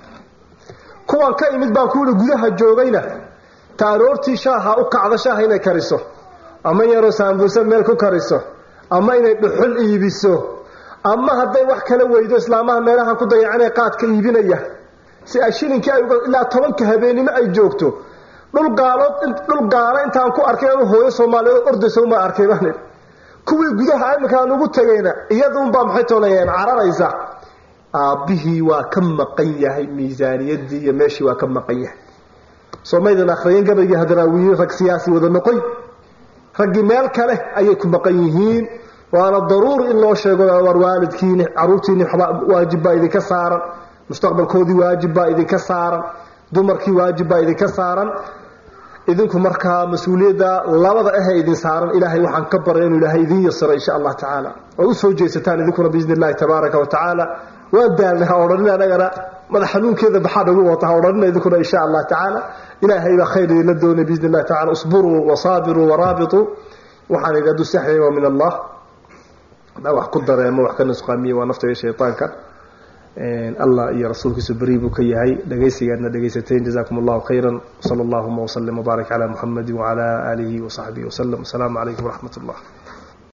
kuwan ka imid baan kuuli gudaha joogayna ta aroortii shaaha u kacda shaaha inay kariso ama yaroo saambuusa meel ku kariso ama inay dhuxul iibiso ama hadday wax kala weydo islaamaha meelahan ku dayacanee qaadka iibinaya si ay shilinkii ay ilaa tobanka habeenimo ay joogto dhul gaalood dhul gaalo intaan ku arkay anu hooyo soomaaliyeed ordaysa uma arkay baan kuwii gudaha iminka aan ugu tegayna iyaduunbaa maxay toolayeen cararaysa aabbihii waa ka maqan yahay miisaaniyadii iyo meeshii waa ka maqan yahay soomaydan akhriyen gabaygii hadaraawiyiin rag siyaasi wada noqoy raggii meel kale ayay ku maqan yihiin waana daruuri in loo sheego war waalidkiini caruurtiini waajib baa idinka saaran mustaqbalkoodii waajib baa idinka saaran dumarkii waajib baa idinka saaran idinku markaa mas-uuliyadda labada ahee idin saaran ilaahay waxaan ka baray inuu ilaahay idin yasiro insha allah tacaala oo usoo jeesataan idinkuna biidni illahi tabaaraka wa tacaala waan daalnay ha odhanina anagana madax xanuunkeeda baxaa nagu wata ha odhanina idinkuna insha allah tacaala ilaahay baa khayr idinla doonay biidni illahi tacala usburuu wasaabiruu waraabituu waxaan idhi hadduu saxyay waa min allah hadaa wax ku dareemo wax ka nusqaamiye waa nafta iyo shaytaanka allah iyo rasuulkiisu beri buu ka yahay dhegaysigaadna dhegaysateen jazakum allahu khayra sala allahuma wslim wbaarak cala muxamadi wacala aalihi wasaxbihi waslem asalaamu calaykum waraxmat ullah